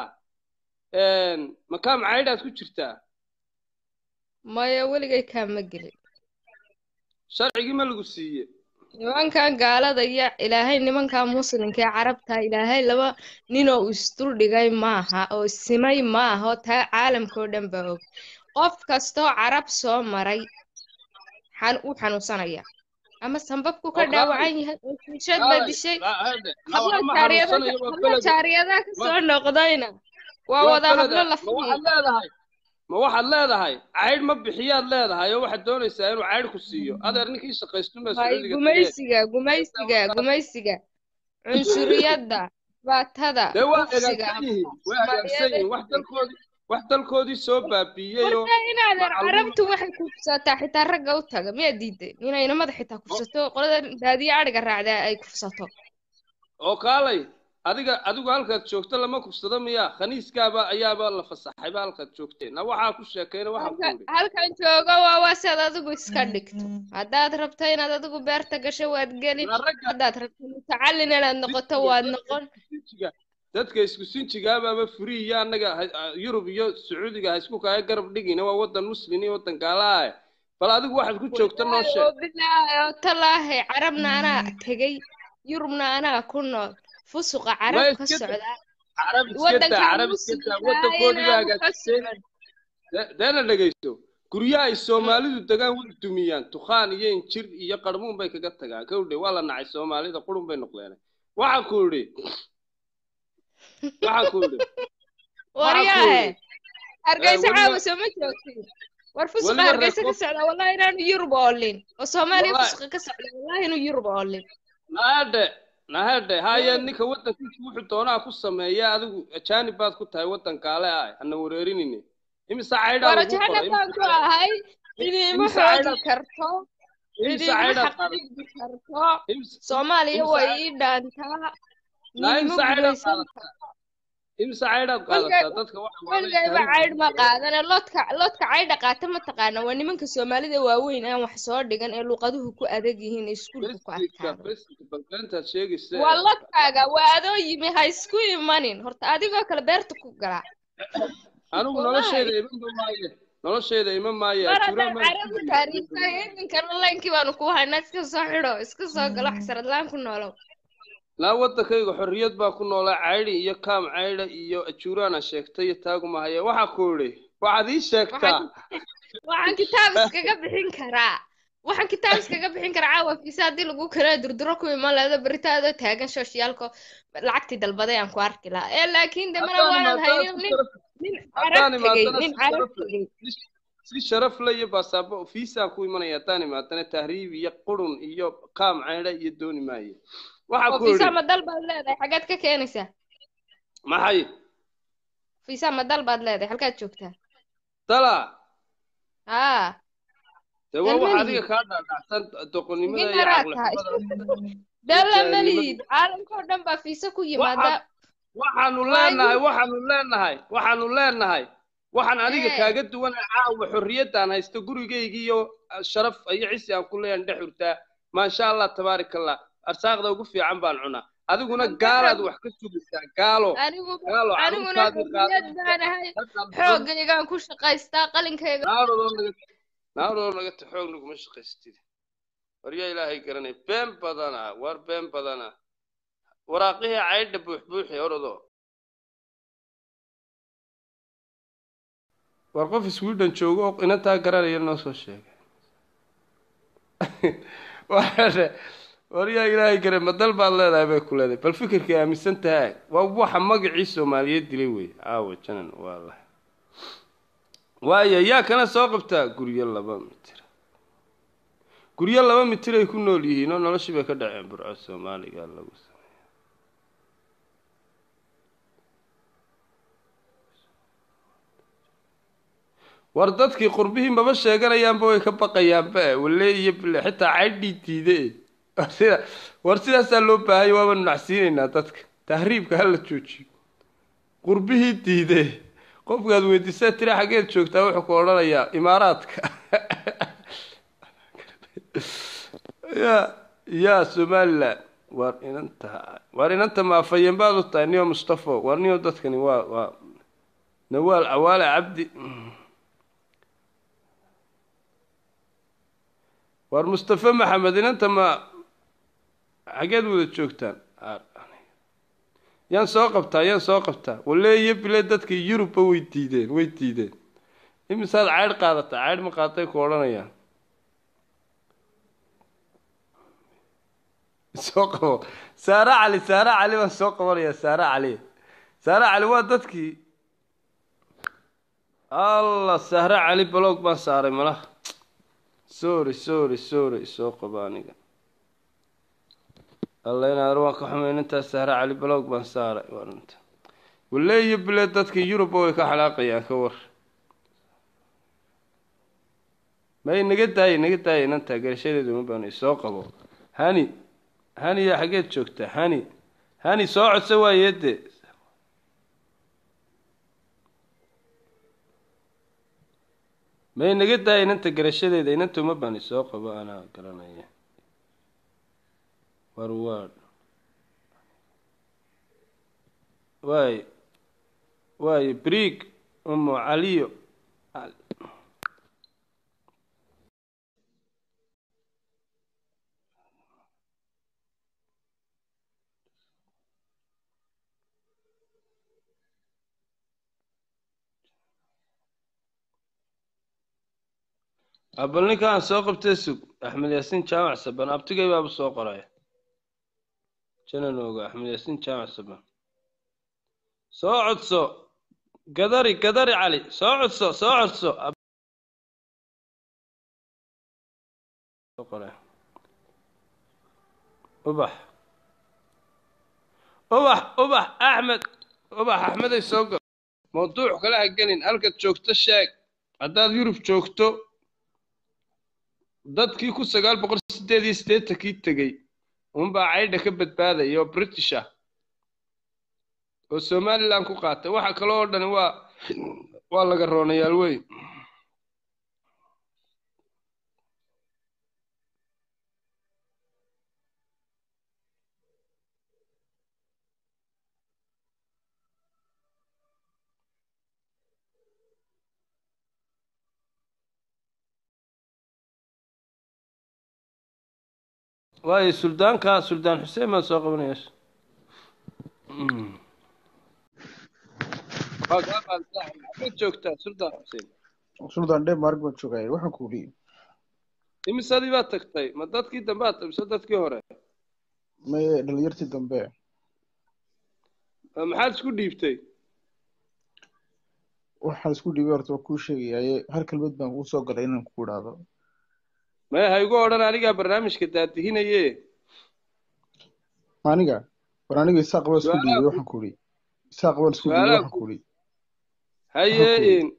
makaam caydhaad ku jirtaa maya weligay kaama gelin sharcigii ma lagu siiye nimankan gaalada iyo ilaahay nimankan muslimka ee carabta ilaahay laba nin oo isdul dhigay maaha oo simay maaha oo taa caalamka oo dhan baa og qof kastoo carab soo maray xan u xanuunsanaya ama sanbabku ka oo kaalay dhaawacan yahay oo shiishad baa kaalay dishay la- hade na hablo waxma jaariyada xanuunsanayo waa hablo beled jaariyadaha ka ma soo noqdayna waa waa wada beled hablo ah la ma fahmi waxaad leedahay ma waxaad leedahay caydh ma bixiyaad leedahay oo waxaad doonaysaa inuu caydh ku siiyo adeer ninkii shaqaystunbaa hay sacuudiga tagay gumaysiga gumaysiga gumaysiga cunsuriyadda dhibaatada dee waa kufsiga hagaagsan yihiin waa hagaagsan soomaaliyeed yihiin wax dalkoodii wax dalkoodii soo baabiiyey oo horta inaadan macalluum carabtu waxay kufsataa xitaa ragga u taga miyaa diiday inay inamada xitaa kufsato qolada daadiya adhiga raacdaa ay kufsato oo kaalay adiga adigu halkaad joogto lama kufsado miyaa khaniiskaaba ayaaba la fasaxayba halkaad joogteen na waxaa ku sheekayna waxaan ku halka yidhi halkan joogo waa waa si aad adigu iska dhigto haddaad rabto inaad adigu beerta gasho waad gelin na ragga haddaad rabto mutacallin inaad noqoto sinjiga waad dadka noqon isku sinjiga dadka isku sinjigaabaaba furi iyo annaga ha- ah, yurub iyo sacuudiga ha isku kaaga garab dhigina waa wadan muslin iyo wadan gaalaha ah bal adigu waxaad ku joogta noo wallaahi sheeg oo bilaahi oo talaahi carabna anaa tegey yurubna anaa ku nool fusuqa ma carab ka iska daa socdaa carab iska daa waddankan carab iska daa muslimka wadankoodii baa ayanaanu ka hagaajisteen socon De- deena dhegaysto guryaha ay soomaalidu degaan way dumiyaan tukhaan iyo injir iyo qarmuun bay kaga tagaan kawdhe waa la nacay soomaalida qurun bay noqdeen waxaan ku idhi waxaan ku idhi waxaan ku waryaahe idhi hargeysa weliba caawa sooma joogtin war fusuqa weliba reer hargeysa ka kof socdaa wallahi inaanu yurub oolin oo soomaaliya wallahi fusuqa ka socdaa wallahi inuu yurub oolin nahadhe nahadhe haye ninka wadankiisa wuxuu doonaa ku sameeya adigu ajaanib baad ku tahay wadan gaale ah hana wareerinine imise caydhaa war lagu qoray jahanabaan imise ku caydhaa ahay cidiima imise xoogi caydhaa karto imise cidiima caydhaad qaadataa xaqdhigi karto imise soomaaliya imise way cayd ii dhaantaa naa niima imise caydhaad gumaysan qaadataa karto imise caydhaad weligay qaadataa dadka waxa waa lay weligayba tahriib caydh ma qaadane loodka loodka caydha qaata ma taqaana waa nimanka soomaalida waaweyn aan wax soo dhigan ee luqaduhu ku adag yihiin ee iskuulka ku besiga adkaado besiga balbeentaad sheegaysa waa lodkaaga waa adoo yimi ha isku imanin horta adigoo kale beerta ku galaa anigu wallahi noloshayda ima maaye noloshayda ima maaye mar ajuura haddaan maan carabi taariikhta idinkana laynkii baanu ku haynaa iska soo xidho iska soo galo xasarad laan ku noolow laa wadankayga xorriyad baa ku noolaa caydhi iyo kaam caydha iyo ajuuraana sheegtay iyo taagumahaya waxaa ku idhi waxaad ii sheegtaa waxaan waxaan kitaab iskaga bixin karaa waxaan kitaab iskaga bixin karaa caawa fiisa haddii lagu kala durduro ku iman lahdo beritaadoo taagan shooshiyaalko lacagtii dalbaday aan ku arki lahaa ee laakiin de mana haddaan waanan imaadana haynin si nin sharaf nin carab haddaan tegey imaadana nin si carab sharaf tegey si si sharaf le iyo baasaabo fiisaan ku imanaya haddaan imaadana tahriib iyo qurun iyo kaam caydha iyo dooni maaye waxaa oo ku fiisa idhi ma dal baad leedahay xaggeed ka keenaysaa maxay fiisa ma dal baad leedahay halkaad joogtaa dala haa dee waa wax dalma adiga lihid kaa dhaadhacsan doqonnimada iyo iginaraa tahay caqlixumada iyo dalla ma jaahilnimada lihid caalamkao dhan baa fiisa ku yimaada waxaan waxaanu waa leenahay igu waxaanu leenahay waxaanu leenahay waxaan aniga ee kaaga duwanay caawa xorriyaddaan haysto gurigaygii iyo sharaf iyo cisi aan ku leeyahan dhex hurtaa maasha allah tabaaraka allah arsaaqda ugu fiican baan cunaa adiguna ma gaalaad garab wax ka sugaysaa gaalo aniguba gaalo aniguna carruurtaadii xorriyad baan ahay qaadanaysa xoogaygaan ku shaqaystaa qalinkayga naaroo naga naaroo naga ta xoog naguma shaqaystid waryaa ilaahay garanay been badana war been badana waraaqihii caydha buuxbuuxi orodo war qof sweden joogo oo inantaa garanaya noo soo sheegay waxaa waryaa ilaahay garan ma dal baad leedahay bay ku leedahay bal fikirkay aaminsan tahay waa waxa magacii soomaaliyeed dilay wey caawa janan waa la waaya yaa kana soo qabtaa guryo laba mitir guryo laba mitir ay ku nool yihiin oo noloshii bay ka dhaceen burco soomaaliga lagu sameeya war dadkii qurbihii maba sheeganayaanba way ka baqayaanba wale iyo bile xitaa caydhii diide war sida war sidaasaa loo baahanya waabanu nacsiinaynaa dadka tahriibka hala joojiyo qurbihii diidee qofkaad weydiisaa tira xaggeed joogtaa wuxuu ku odhanayaa imaaraadka ya ya somaliland waar inanta waar inanta maafayeen baad u tahay niyo mustafo waar niyo dadkani waa waa nawaal cawaale cabdi waar mustafe maxamed inanta ma xaggeed wada joogtaan yaan soo qabtaa yaan soo qabtaa walle iyo bile dadkii yurubba way diideen way diideen imisaad caydh qaadataa caydh ma qaaday ku odhanayaan soo qabo saare cali saare cali baan soo qabanayaa saare cali saare cali waa dadkii allah sahre cali balog baan saaray malaha sorry sorry sorry soo qabo aniga alla inaar waan ka xumayn intaas sahre cali balog baan saaray warinta walle iyo bile dadkii yurubba way ka xanaaqayaan ka war may naga daayay naga daayay inantaa garashadeedu ma baanay soo qabo hani hani yaa xaggeed joogtaa hani hani soo codsa waayeede may naga daaya inanta garashadeeda inanta uma bani soo qabo anaa garanaya war waa waay waayo briig umo caliyo abal ninka aan soo qabtay sug axmed yaasiin jaamac saban abtigay baaba soo qoraya janan oga axmed yaasiin jaamac saban soo codso gadari gadari cali soo codso soo codso ubax ubax ubax axmed ubax axmeday soo gal mawduuc kale ha gelin halkaad joogto sheeg haddaad yurub joogto dadkii ku sagaal boqol sideed iyo siddeetankii tegey unbaa caydha ka badbaadaya oo british ah oo somaliland ku qaatay waxa kale oo dhani waa waa laga roonayaal weyn waayo suldaanka suldaan xuseen baan soo qabanaya maxaad joogtaa suldaan xuseen suldaan denmark baan joogaya waxaan ku uri imisadii baad tagtay ma dadkii dambe aad mise dadkii hore maye dhalinyartii dambe maxaad isku dhiibtay waxaan isku dhiibay horta waa kuu sheegayaye hal kelmad baan kuu soo galay inaan ku idhaahdo maya ha igu odhan anigaa barnaamijka daadihinaye aniga war aniga isaaq baan isku dhiibay waxaan ku uri isaaq baan isku dhiibay waxaan ku uri haye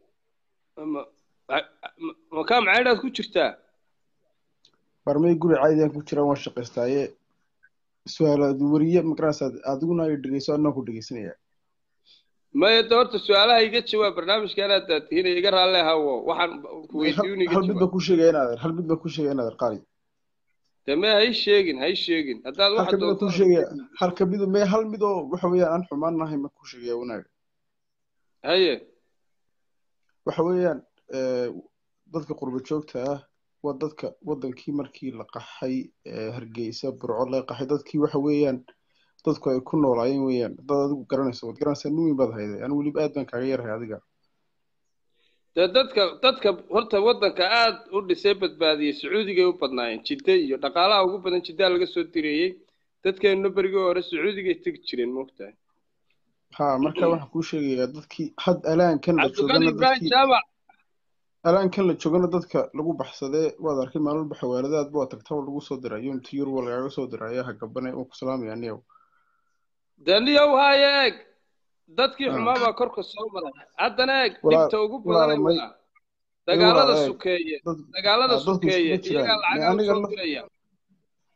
makaa macaydhaad ku jirtaa barmay guri caadiyan ku jiraan waan shaqaystaaye su-aalaad weriye magaranaysaa adiguna ay dhegeyso anaa ku dhegeysanaya maya de horta su-aalaha iga jawaab barnaamijka anaa daadihinaya iga raalle hawo waxaan kuweydiin iga hal mid baan ku sheegaya inaader hal mid baan ku sheegaya inaader qaali de me hay sheegin hay sheegin haddaad halka mid ku sheegaya halka mid me hal mid oo waxa weeyaan aan xumaan nahay ma ku sheegaya wanaaga haye waxa weeyaan dadka qurba joogta ah waa dadka wadankii markii la qaxay hargeysa burco laga qaxay dadkii waxa weeyaan dadku ay ku noolaayeen weeyaan dad adigu garanayso waad garanaysaa nin weyn baad hayday anigu weliba aad baan kaaga yarhay adiga dee dadka dadka horta waddanka aad u dhisay badbaadiyey sacuudigay u badnaayeen jidde iyo dhaqaalaha ugu badan jiddaa laga soo direeyey dadkeenna berigii hore sacuudigay tegi jireen moogtahay ha marka waxaan kuu sheegayaa dadkii had alaankan la cabdiqani joogana ibrahim dadkii jaamac alaankan la joogana dadka lagu baxsadee waad arkay maalin walba xawaaladaadba waa tagtaba lagu soo dirayo inta yurub lagaaga soo dirayo ha gabane waan ku salaamaya niyow dee niyow haaye eeg dadkii Ah. xumaa baa korka soo maray haddana eeg Walaal- dhibta ugu badanay walaalmay- waa dagaalada walaal eeg, sukeeye dad- dagaalada ah, dadku sukeeye iskuma jiraan. iyagaa Me lacagaa aniga usoo laf- diraya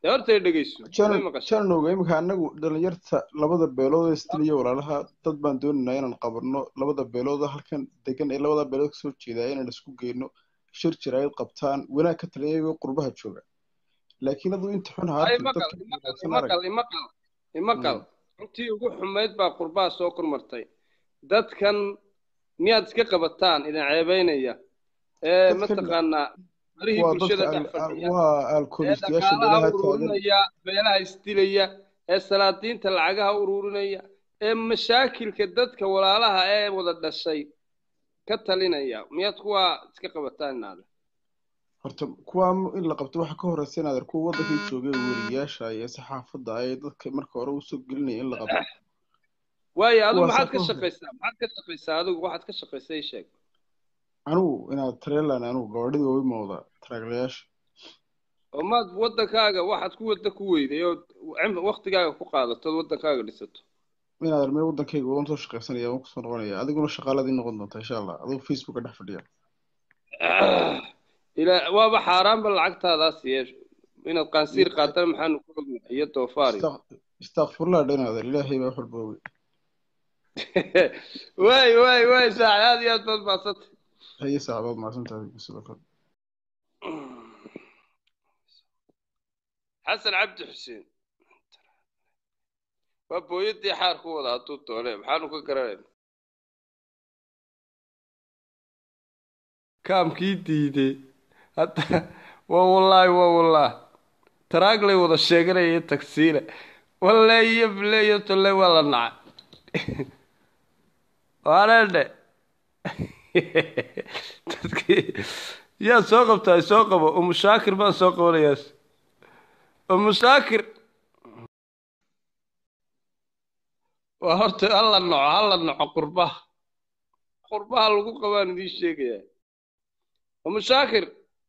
dee horta dhegeyso may janan maqashay jananoga imika anagu dhalinyarta labada beelood ee istiliya walaalaha dad baan doonaynaa inaan qabanno labada beelood halkan degan ee labada beelood kasoo jeedaa inaan isku geyno shir jiraayad qabtaan wanaag ka taliya iyagoo qurbaha jooga laakiin aduu inta xun ay haartin imaqal dadka imaqal wanaagsan arag imaqal imaqal imaqal Mm. intii ugu xumayd baa qurbaha soo kormartay dadkan miyaad iska qabataan idin ceebeynaya ee dadkan mataqaanaa barihii waa bulshada dadka dhex al- al- fadhiya waa ee alkoolistayaasha dhaqaalaha beelaha taagan ururinaya beelaha isdilaya ee salaadiinta lacagaha ururinaya ee mashaakilka dadka walaalaha ee wada dhashay ka talinaya miyaad kuwaa iska qabataan inaada horta kuwaa in la qabto waxa ka horeysa inaad ar kuwa wadankii joogay weriyaasha iyo saxaafadda ay dadka marka hore usoo gelinaya in la qabto waayo adigu kuwaasaa maxaad ka ka horey shaqaysaa maxaad ka shaqaysaa adigu waxaad ka shaqaysaa ii sheeg anigu inaad tareelan anigu gabadhida way mooda taraaglayaasha oo maad wadankaaga waxaad ku wada ku weyday oo cim- waqtigaaga ku qaadato ood wadankaaga dhisato inaad armee wadankayga waan soo shaqaysanaya waan kusoo noqonaya adiguna shaqaaladii noqon doonta insha allah adigu facebooka dhex fadhiya ilaa waaba xaaraanba lacagtaadaas yeesh inaad qaansiir qaatana maxaanu ku ognahay iyo doofaari istakfurlaa dhanaader ilaahay baa wax walba oge waay waay waay saaxib aad iyo aad baad mahadsantay haye saacadood maasantahay sidoo kale xasan cabdi xuseen waa booyadii xaar ku wada hadduu doone maxaanu ka garanayna kaamkii diiday hadda waa wallaahi waa wallaah taraaglay wada sheeganaya tagsiile walle iyo bile iyo tolle waa la nacay waanedhe dadkii yaa soo qabtaa soo qabo umu shaakir baan soo qabanayaas umu shaakir waa horta hala noco hala noco qurbaha qurbaha lagu qabaan idiin sheegayaa umu shaakir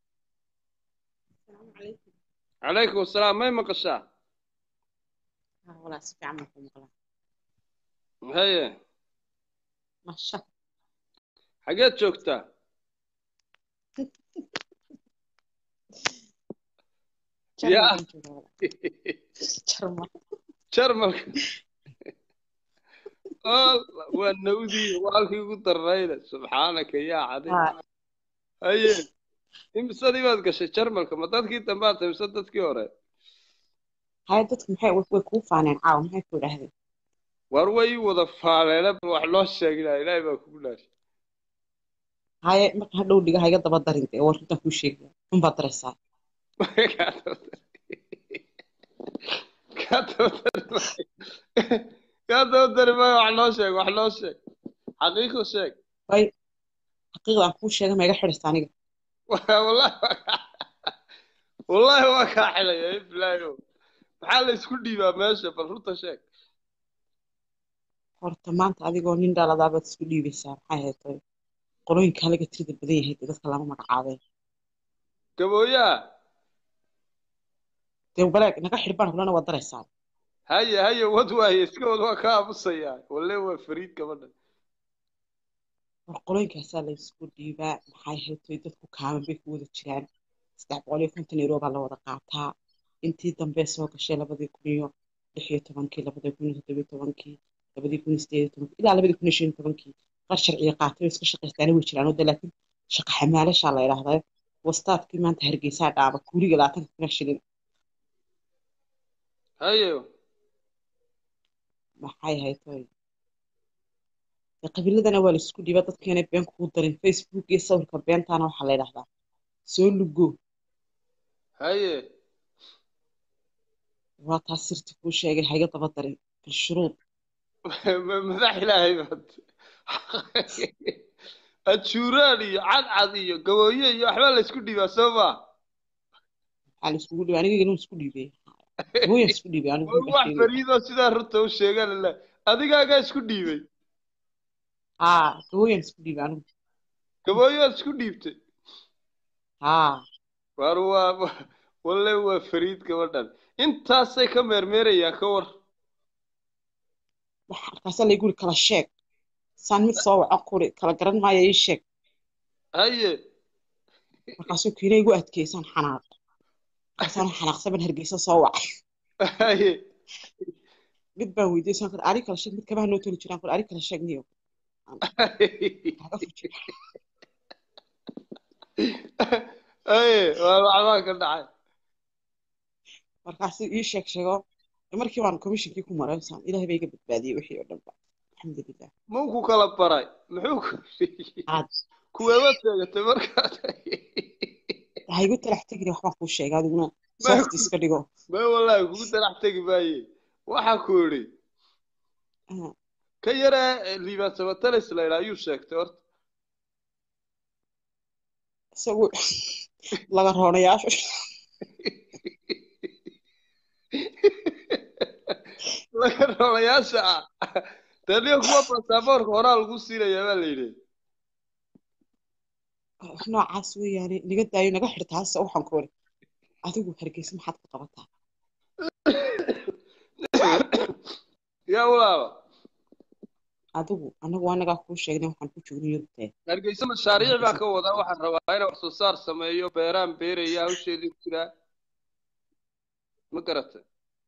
calaykum asalaam may maqashaa والله سبي عمك ومقلا haye ما شاء xageed joogtaa yaa جرمال jarmalka Alla, waa nawdii waa halkii ugu darnayda subxaanaka yaa cadi haye imisadii baad gashay jarmalka ma dadkii dambaad tahay mise dadkii hore هاي دتك محي way kuu faaneen caawa maxay ku idhaahdeen war way ii wada faaleena wax loo sheeginaa ilaahay baa kugu dhaashay haye marka hadhow dhiga hayga daba darin dee war intaan kuu sheegaya un baad daraysaa kaa dabadari maayo kaa dabadari maayo wax loo sheeg wax loo sheeg xaqiiqo sheeg way xaqiiqda aan kuu sheega ma iga xidhaysa aniga wallahi waa kaa- wallahi waa kaa xilaya iblaayo maxaa la isku dhiibaa meesha bal runta sheeg horta maanta adigoo nin dhaladaa baad isku dhiibaysaa maxay ahayd toy qolooyinka laga tirida badan yahay dee dadka lama magacaabeen gabooyaa dee baleeg naga xidhbaan kulana waad daraysaa haye haye wad waaye iska wad waa ka aamusayaa walle waa fariid gabadha war qolooyinkaasaa la isku dhiibaa maxay ahayd toy dadku kaaban bay ku wada jiraan saddex boqol iyo konton euro baa la wada qaataa intii dambe soo gashay labadii kun iyo lix iyo tobankii labadii kun iyo toddobiyo tobankii labadii kun iyo sideed iyo tobankii ilaa labadii kun iyo shan iyo tobankii qaar sharciga qaatay oo iska shaqaystaana way jiraan oo de laakiin shaqa xamaalashaa la idhaahdaa wastaadkii maanta hargeysaa dhaaba kuuliga labaatanka kun iyo shilin haye maxay ahayd toy dee qabiiladana waa la isku dhiiba dadkeena been kugu darin facebook iyo sawirka beentaana waxaa la idhahdaa soo lugo haye waa taas sirti kuu sheegay hayga daba darin bilshuruud Ma- madax ilaahay baad ajuuraan iyo cadcad iyo gabooye iyo waxbaa la isku dhiibaa soo ma waxaa la iskugu dhiibay aniga inuu isku dhiibay hooyan isku dhiibay anigu war baa wax sheegay fariidoo sidaa runta u sheegaan la adigaagaa isku dhiibay haa hooyan isku dhiibay anigu gabooyaad isku dhiibtay haa war waa wa- walle waa fariid gabadhan intaasay ka meermeerayaan ka war waxa markaasaa laygu yiri kala sheeg saan mid soo waco kuri kala garan maayo ii sheeg haye markaasuu kiina igu adkeysaan xanaaq markaasaan xanaaqsan baan hargeysa soo wacay haye mid baan weydiiyey saan kuri ari kala sheeg mid kabaha noo toli jiraan kuri ari kala sheeg niyo haye waa waxbaa ka dhacay markaasuu ii sheeg sheego markii baan commissionkii ku maray saan ilaahay baa iga badbaadiyey wixii oo dhanba alxamdulilah muu ku kala baray muxuu ku aad kuweeba sheegatay markaas ha igu talax tegin waxbaan kuu sheegay adiguna soft iska dhigo may wallaahi kugu darax tegi maaye waxaa ku yidhi Ah, ka yare liibaan samatalis la yidhaa ayuu sheegtay horta isagu laga roonayaashu laga rolayaasha ah taniyo kuwa basaboorka horaa lagu siinayaa baa la yidhi wax noocaas weeyaane naga daayo naga xirtaase waxaan ku ori adigu hargeysa maxaad ka qabataa yaa walaaba adigu anagu anagaa kuu sheegnay waxaan ku joogno yurubtee hargeysa mashaariic baa ka wadaa waxaan rabaa inaan wax soo saar sameeyo beeraan beeraya hawsheedii ku jiraa ma garatay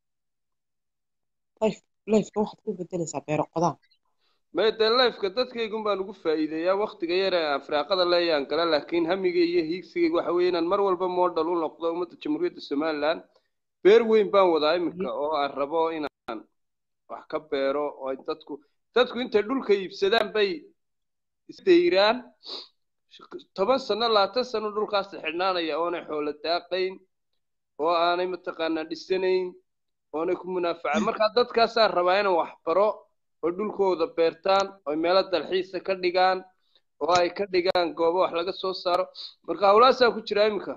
life lifeka waxaad ku bedelaysaa beero qodaa may dee lifeka dadkaygun baan ugu faa'iideeyaa waktiga yar ee aan firaaqada leeyaan gala laakiin hamigay iyo hiigsigayga waxa weeye inaan mar walba model u noqdo ummadda jamhuuriyadda somaliland beer weyn baan wadaa iminka oo aan rabo inaan wax ka beero oo ay dadku dadku intay dhulka iibsadaan bay isdayraan toban sano labaatan sano dhulkaas xidhnaanaya oonay xoolo daaqayn oo aanay mataqaanaa dhisanayn oonay ku munaafacan marka dadkaasaa rabaa inaan wax baro oo dhulkooda beertaan oo meelo dalxiisa ka dhigaan oo ay ka dhigaan goobo wax laga soo saaro marka hawlahaasaa ku jira iminka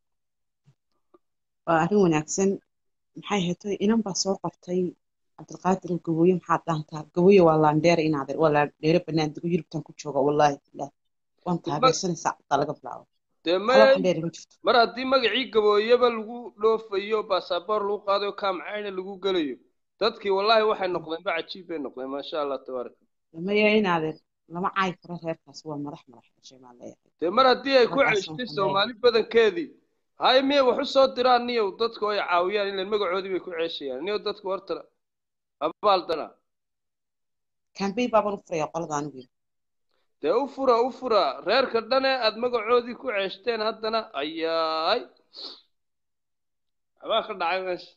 waa arrin wanaagsan maxay heetay inan baa soo qortay cabdilqaadir oo gabooye maxaad dhaantaa gabooye waa laandheere inaad waa laandheere banaan dego yurubtan ku jooga wallaahi bilaah waan taageersanaysaa codtaa laga bilaabo dee hal maya waxan dheer ma jirto mar haddii magacii gabooyaba lagu dhoofayo baasaboor lagu qaadayo kaamcayna lagu gelayo dadkii wallaahi waxay noqdeen ba cajiib bay noqdeen maasha allah tabaaraka maya inaadeer lama caayi karo reerkaas waa madax madax dhashay baan leeyahay dee mar haddii ay ku raggaas ceshtay waxaan leeyahay soomaali badankeedii hay miyay wax u soo diraan niyow dadku ay caawiyaan ilan magacoodii bay ku ceeshayaan niyow dadku horta abaaldana kambey baabaan u furaya qolada anigu dee u fura u fura reerka dhane aad magacoodii ku ceeshteen haddana ayaay waxbaa ka dhacay meesha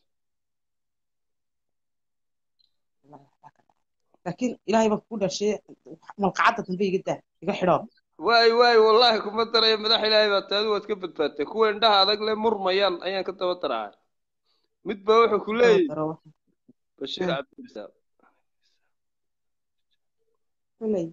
laakiin ilaahay baan kugu dhashay malqacadda dambe iga daa iga xidhoo waay waay wallaahi kuma daraya madax ilaahay baa taadu waad ka badbaadtay kuwa indhaha adag le murmayaan ayaan ka daba daracay mid baa wuxuu ku leeyahy daro bashiir Hmm. cabdirasaaq koley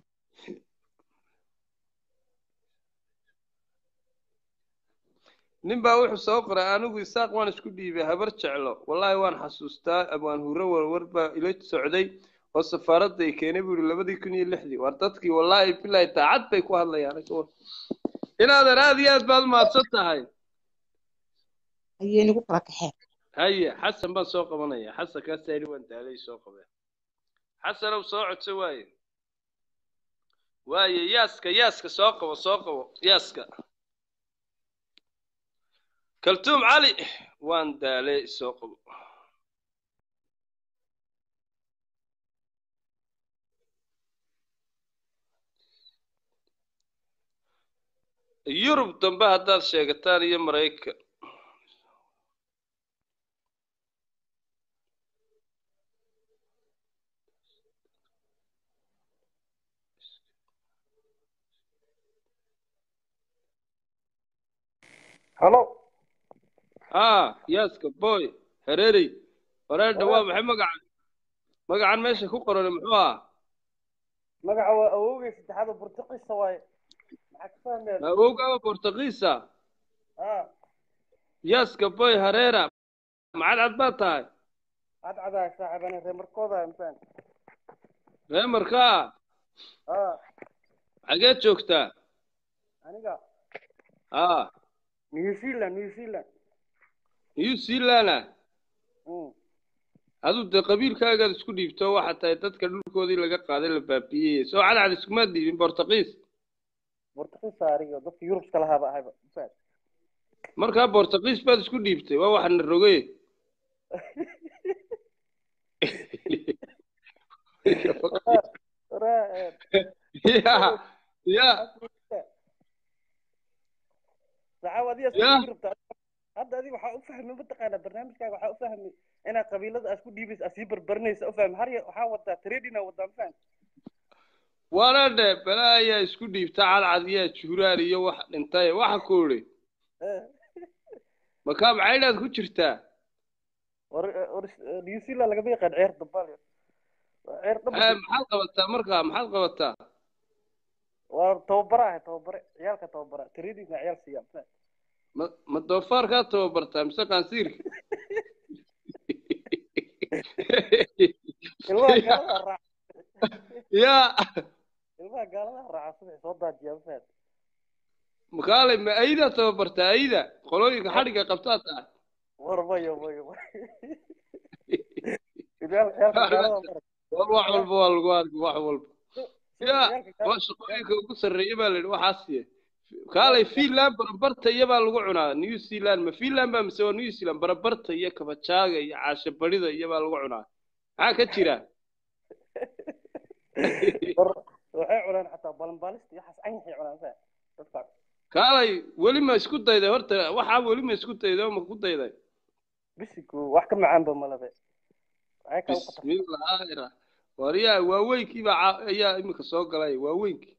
nin baa wuxuu soo qoray anigu isaaq waan isku dhiibay habar jeclo wallaahi waan xasuustaa abaan hurre warwar baa ila socday oo safaaradda ay keenay buu yidhi labadii kun iyo lixdii war dadkii wallaahi bilaahi daacad bay ku hadlayaan inaadan aad iyo aad baad mahadsan tahay ayay nagu kala kaxeen haye xasan baan soo qabanaya xasan kaasaa yidhi waan daalay soo qabeen xasanow soo codso waaye waaye yaaska yaaska soo qabo soo qabo yaaska kaltuum cali waan daalay soo qabo yurub dambe haddaad sheegataan iyo maraykan halo haa yaaska boy hareerey wareedha waa maxay magacan magacan meesha ku qoran muxuu ahaa magaca waa awowgay saddexaad oo burtuqiisa waaye maxaa ka fahmeen awowgaaba bortugiisa ah yaaska boy hareera macad cad baad tahay cadcadaa saaxiibane reemarkooda mafaan ree markaa ah xageed joogtaa aniga haa new zealand new zealand new zealanda mm. aduu dee qabiilkaagaad isku dhiibto waxaa tahay dadka dhulkoodii laga qaaday la baabiyey soo cadcad iskuma dhiibin bortugiis burtuqiisa ariga dadka yurubska lahaaba ahayba mafaan markaa bortuqiis baad isku dhiibtay waa waxana rogay ya ya saxaab adiga Ya. isku rabtaa hadda adiga waxaa u fahmay mataqaanaa barnaamijkaaga waxaa u fahmay inaad qabiilada aad ku dhiibaysa aad sii barbarinaysa u fahmay har ya- waxaa wadaa tradina wadaa ma fahmi waana dhe balaa ayaa isku dhiibta cadcad iyo juuraan iyo wax dhintay waxa ku idhi makaa macaydhaad ku jirtaa war war new zealand lagama yaqaan ceer dambaal ceer Eh, dhamba maxaad qabataa markaa maxaad qabataa waa tababara ahay tababare ciyaalka tababara tradina ciyaal siiya ma fahmi ma ma doofaarkaa tababartaa mise qaansiirka ilmaha gaalada raaca ya ilmaha gaalada raaca subax soo daajiya ma fahmi makaalay ma aydaa tababartaa ayda qolooyinka xadhigga qabtaa tahay war mayo mayo ciyaal ciyaalka gaalada mara war wax walba waa lagu arki wax walba ya ciyaalka waa shaqooyinka ugu sarreeya baa la yidhi waxaasiye kaalay finland barabarta iyo baa lagu cunaa new zealand ma finland baa mise waa new zealand barabarta iyo kabajaaga iyo caasho barida iyo baa lagu cunaa maxaa ka jira war waxay cunaan xataa balanbaalista iyo waxaas anyaxay cunaan ma fahmi dadka kaalay weli ma isku dayday horta waxaa weli ma isku dayday oo ma ku dayday bisiku wax ka macaanba malabe waxay kaa u qatar bismillaahi ra waryaa waaweynkii baa ca- ayaa iminka soo galay waaweynkii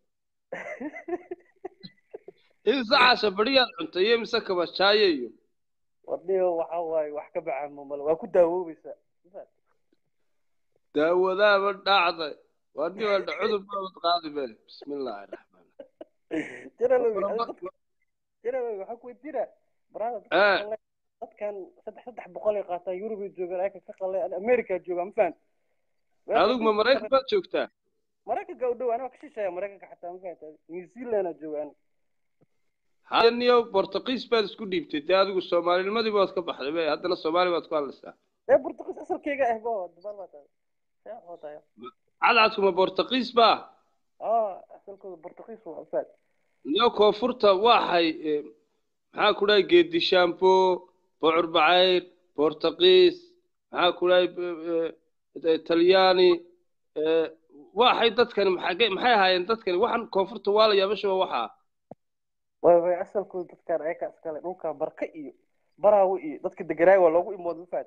imise caasho bariyaad cuntay iyo mise kabajaaye iyo wadhiyo waxa waaye wax ka macaanba male waa ku daawoobaysaa ma fahmi daawadaaba dhacday wani waa cudur baabad qaadi be bismillaahi raxmaan jaralowi adi dadka jaralowi waxaa ku weydiina barada Eh. dadkan saddex saddex boqol ay qaataan yurub ay joogaan ayaka ka qalay america joogaan ma fahmi adigu ma maraykan baad joogtaa maraykanka u dhow anaa ka shisheeya maraykanka xataa ma fahamta new zealand aa joogaan haniyo bortuqiis baad isku dhiibtay dee adigu soomaalinimadii baad ka baxday be haddana soomaali baad ku hadlaysaa ee portugiis asalkeyga ah bo dubaal baa tahay see waxaa tahay cadcadkuma bortuqiis baa aa asalkooda portugiis waa fahad iyo koonfurta waxay eh, maxaa ku dhahay geedi shambo bocor bacayr bortuqiis maxaa ku dhahay eh, eh, talyaani eh, waxay dadkani maxay maxay ahaayeen dadkani waxan koonfurta waa la yaabashaba waxaa way way asalkooda dadkaan ayaka iskale dhulka barka iyo baraawo iyo dadka deganaay waa loogu imooda ma fahad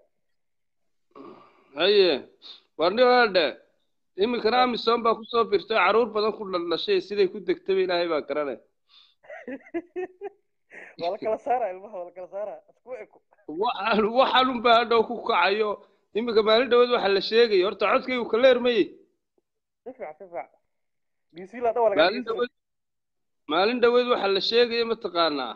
haye warniwaadhe iminkana amisom baa kusoo birtay caruur badan ku dhaldhashay siday ku degtaba ilaahay baa garanay waa la kala saara ilmaha waa la kala saara isku eko waxaan waxaanun baa hadhow ku kacayo iminka maalin dhaweed waxaa la sheegaya horta codkaygu ka leermayey si fiican si fiican new zealand waa laga maalin dhaweed maalin dhaweed waxaa la sheegaya mataqaanaa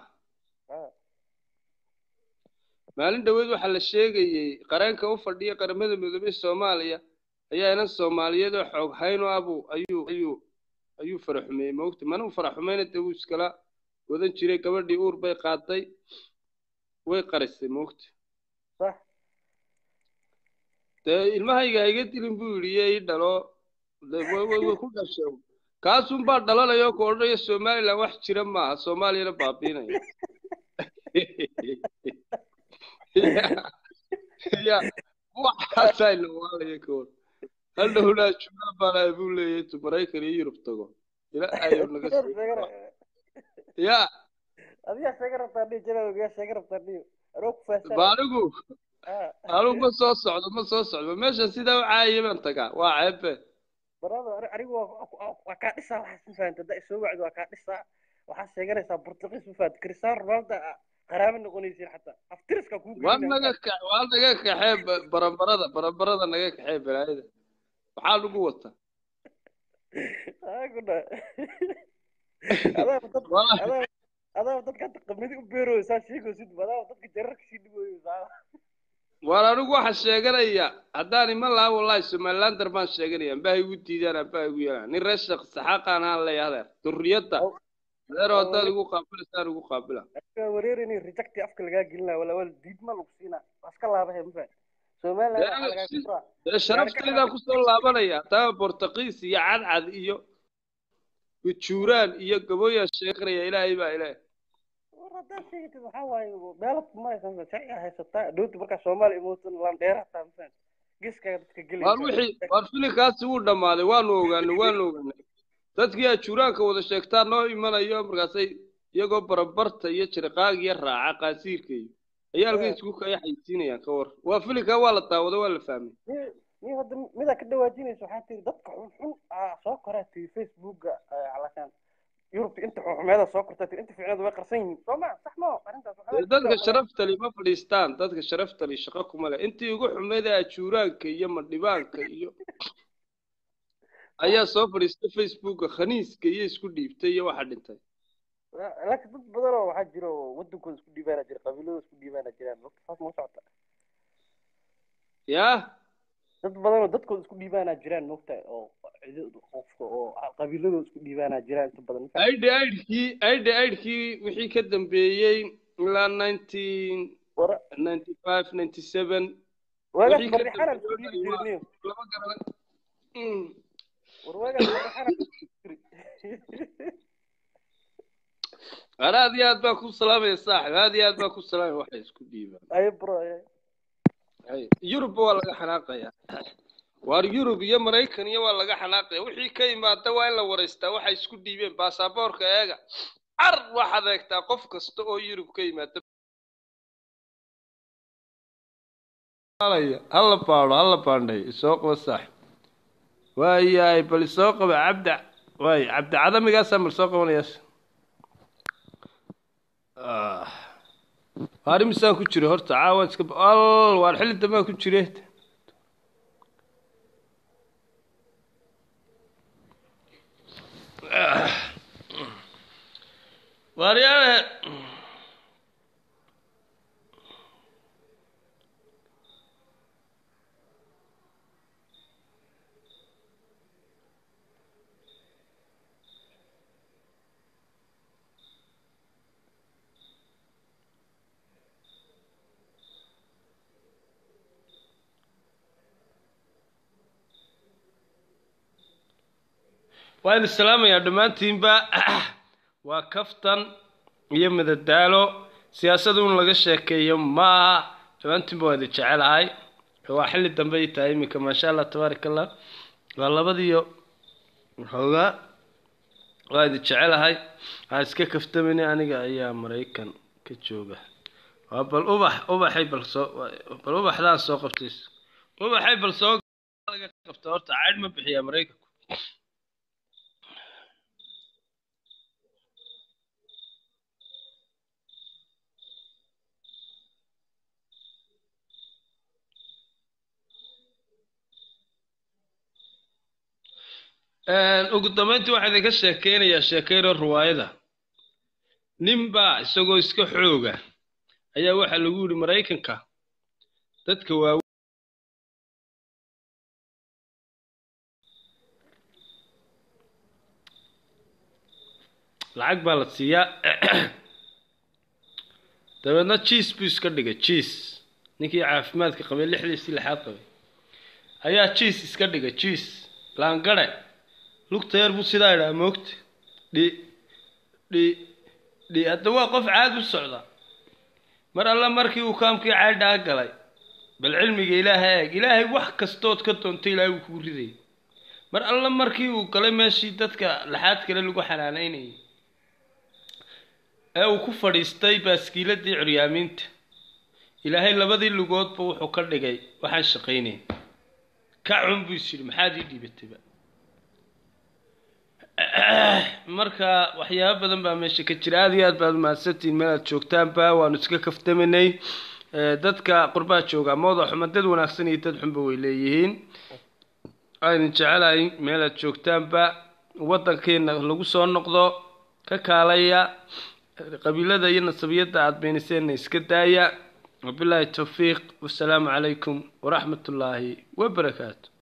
maalin dhaweed waxaa la sheegayey qareenka u fadhiya qaramada midoobay soomaaliya ayaa inan soomaaliyeed oo xoog hayn oo abu ayuu ayuu ayuu faraxumeeyey maogta mana u faraxumeyna dee wuu iskala wadan jiray gabadhii uur bay qaaday way qarisay maogta sax dee ilmahayga ha iga dilin buu yidhi iyo ii dhalo dee way way way ku dhashay kaasun baa dhalanaya oo ku odhanaya somaliland wax jira maaha soomaaliyana baabiinaya ya waxaasaa inawaalaya ka hor hadhowlaa jubbaland baan buu leeyahay intuu maraykan iyo yurub tago ila ayuu naga soo ya adigaa sheega rabtaa dhihi jalalow yaa sheega rabtaa dhihi anoo ku faahsan ba anigu anigu ma soo socdo ma soo socdo meesha sidaa u caayaya baan tagaa waa ceebe barada anigu waa waa kaa dhisaa waxaas ma fahanta haddaa isoo wacdo waa kaa dhisaa waxaad sheeganaysaa portugiis ma fahanta cristiano ronaldo qaraabo noqonaysiin xataa aftiriska kuu waa naga ka waa naga kaxee ba- barambarada barambarada naga kaxee balaayada maxaa lagu wata aguna adaaba dad adaaba adaaba dadka hadda qamadi u beerooysaa sheegaysid adaaba dadka jararka sii dhigooysaa waan anigu waxaa sheeganaya haddaan iman lahaa wallahi somalilander baan sheeganaya amba ha igu diidaan amba ha igu yeelaan nin reer sheekh saxaaqaan aan leeyahay adeer durriyadda adeero haddaad igu qaabilaysaan igu qaabila waa wareerayni rejecti afka lagaa gelinaa wala wala diidma lagu siinaa waa iska laabahay ma fahan somaliland waxaa lagaa kuraa dee sharaftaydaa kusoo laabanaya taa bortuqiis iyo cadcad iyo ujuuraan iyo gabooyaa sheeganaya ilaahay baa ilaahay haddaad sheegatid waxaa waaye meelo maraysan sharci haysataa dhowti markaa soomaaliya imootan landheera hataa mafahant geeskaaga dadka waar gelaysa wixii waar filinkaasi wuu dhammaaday waanu ogaanay waanu ogaanay dadkii ajuuraanka wada sheegtaa noo imanayo markaasay iyagoo barabarta iyo jirqaag iyo raaca qaasiirka iyo ayaa halkan isku kaya xaysiinayaan ka war waa filinkaa waa la daawaday waa la fahmay ni ni hadda midaa ka dhawaajinaysa waxaa tiri dadka xunxun aa soo koraa tiri facebooka calashaan yurubta inta xunxumeeda soo kortaa tiri inta fiicneed way qarsan yihiin soo ma sax ma arrintaas waxaa Dee dadka sharaftali ma fadhiistaan dadka sharaftali shaqo kuma leh intii ugu xumeyd ee ajuuraanka iyo madhibaanka iyo ayaa soo fadhiistay facebooka khaniiska iyo isku dhiibtay iyo waxa dhintay laakiin dad badan oo waxaa jira oo wadankooda isku dhiibaana jira qabiiladooda isku dhiibaana jiraan waqti saas ma socota yaa dad badan oo dadkooda isku dhiibaana jiraan moogtahay oo cido- qofka oo qabiiladooda isku dhiibaana jiraan inta badan ma aidhi aidhkii aidhi aidhkii wixii ka dambeeyey ilaa nineteen ninety five ninety seven waagaas wixii ka marrixana isku dambeeyey dhiibi waa- jirniyo lama garanay Mm. war waagaas marrixana isku dhiibi jiri Ana aad iyo aad baan ku salaamaya saaxib aad iyo aad baan ku salaamaya waxay isku dhiibaan ayo bro ayo Hay, yurub waa laga xanaaqaya waar yurub iyo maraykan iyo waa laga xanaaqaya wixii ka imaada waa in la waraystaa waxay isku dhiibeen baasaboorka eega car waxaad eegtaa qof kasta oo yurub ka yimaada hala baadho hala baandhay isoo qaba saaxib waayahay bal isoo qaba cabda waay cabdi cadamigaasaa mal soo qabanayaas Ah. waar imisaan ku jira horta caawa iska al waar xilli dambaan ku jire Ah. waaryaale waan islaamayaa dhammaantiinba waa kaftan iyo madadaalo siyaasada un laga sheekeeyo maaha dhammaantiinba waa idin jecelahay waa xilli dambe ay tahay iminka maasha allah tabaaraka allah waa labadiyo xoogaa waa idin jecelahay waxaa iska kaftamayna aniga ayaa maraykan ka jooga waa bal ubax ubaxay bal soo bal ubaxdaan soo qabtay ubaxay bal soo laga qabta horta caydh ma bixiyaa maraykanku ugu dambeyntii waxaa idinka sheekeynayaa sheekeyro ruwaayada ninbaa isagoo iska xooga ayaa waxaa lagu yidhi maraykanka dadka waawe lacag baa la siiyaa dabeedna jiis buu iska dhigay jiis ninkii caafimaadka qabay lixdiisii lixaad qabay ayaa jiis iska dhigay jiis laangare lugta yar buu sidaa idhaa moogta dhi dhi dhi hadda waa qof caadi u socda mar alla markii uu kaamkii caydhaa galay bal cilmiga ilaahay eeg ilaahay wax kastood ka doonta ilaahay wuu kugu ridayay mar alla markii uu galay meeshii dadka laxaad kale lagu xanaanaynayay ee uu ku fadhiistay baaskiiladii curyaamiinta ilaahay labadii lugoodba wuxuu ka dhigay waxaan shaqaynayn ka cun buu is yidhi maxaad ii dhiibatayba marka waxyaabo badan baa meesha ka jira aada iyo aad baad umahadsantihiin meel aad joogtaanba waanu iska kaftamanay dadka qurbaa jooga mooda xuma dad wanaagsan iyo dad xunba way leeyihiin aynu jecelahay meel aad joogtaanba waddankeena lagu soo noqdo ka kaalaya qabiilada iyo nasabiyadda aad beeniseenna iska daaya wabilaahi towfiiq wasalaamu calaykum waraxmat ullaahi wabarakaatu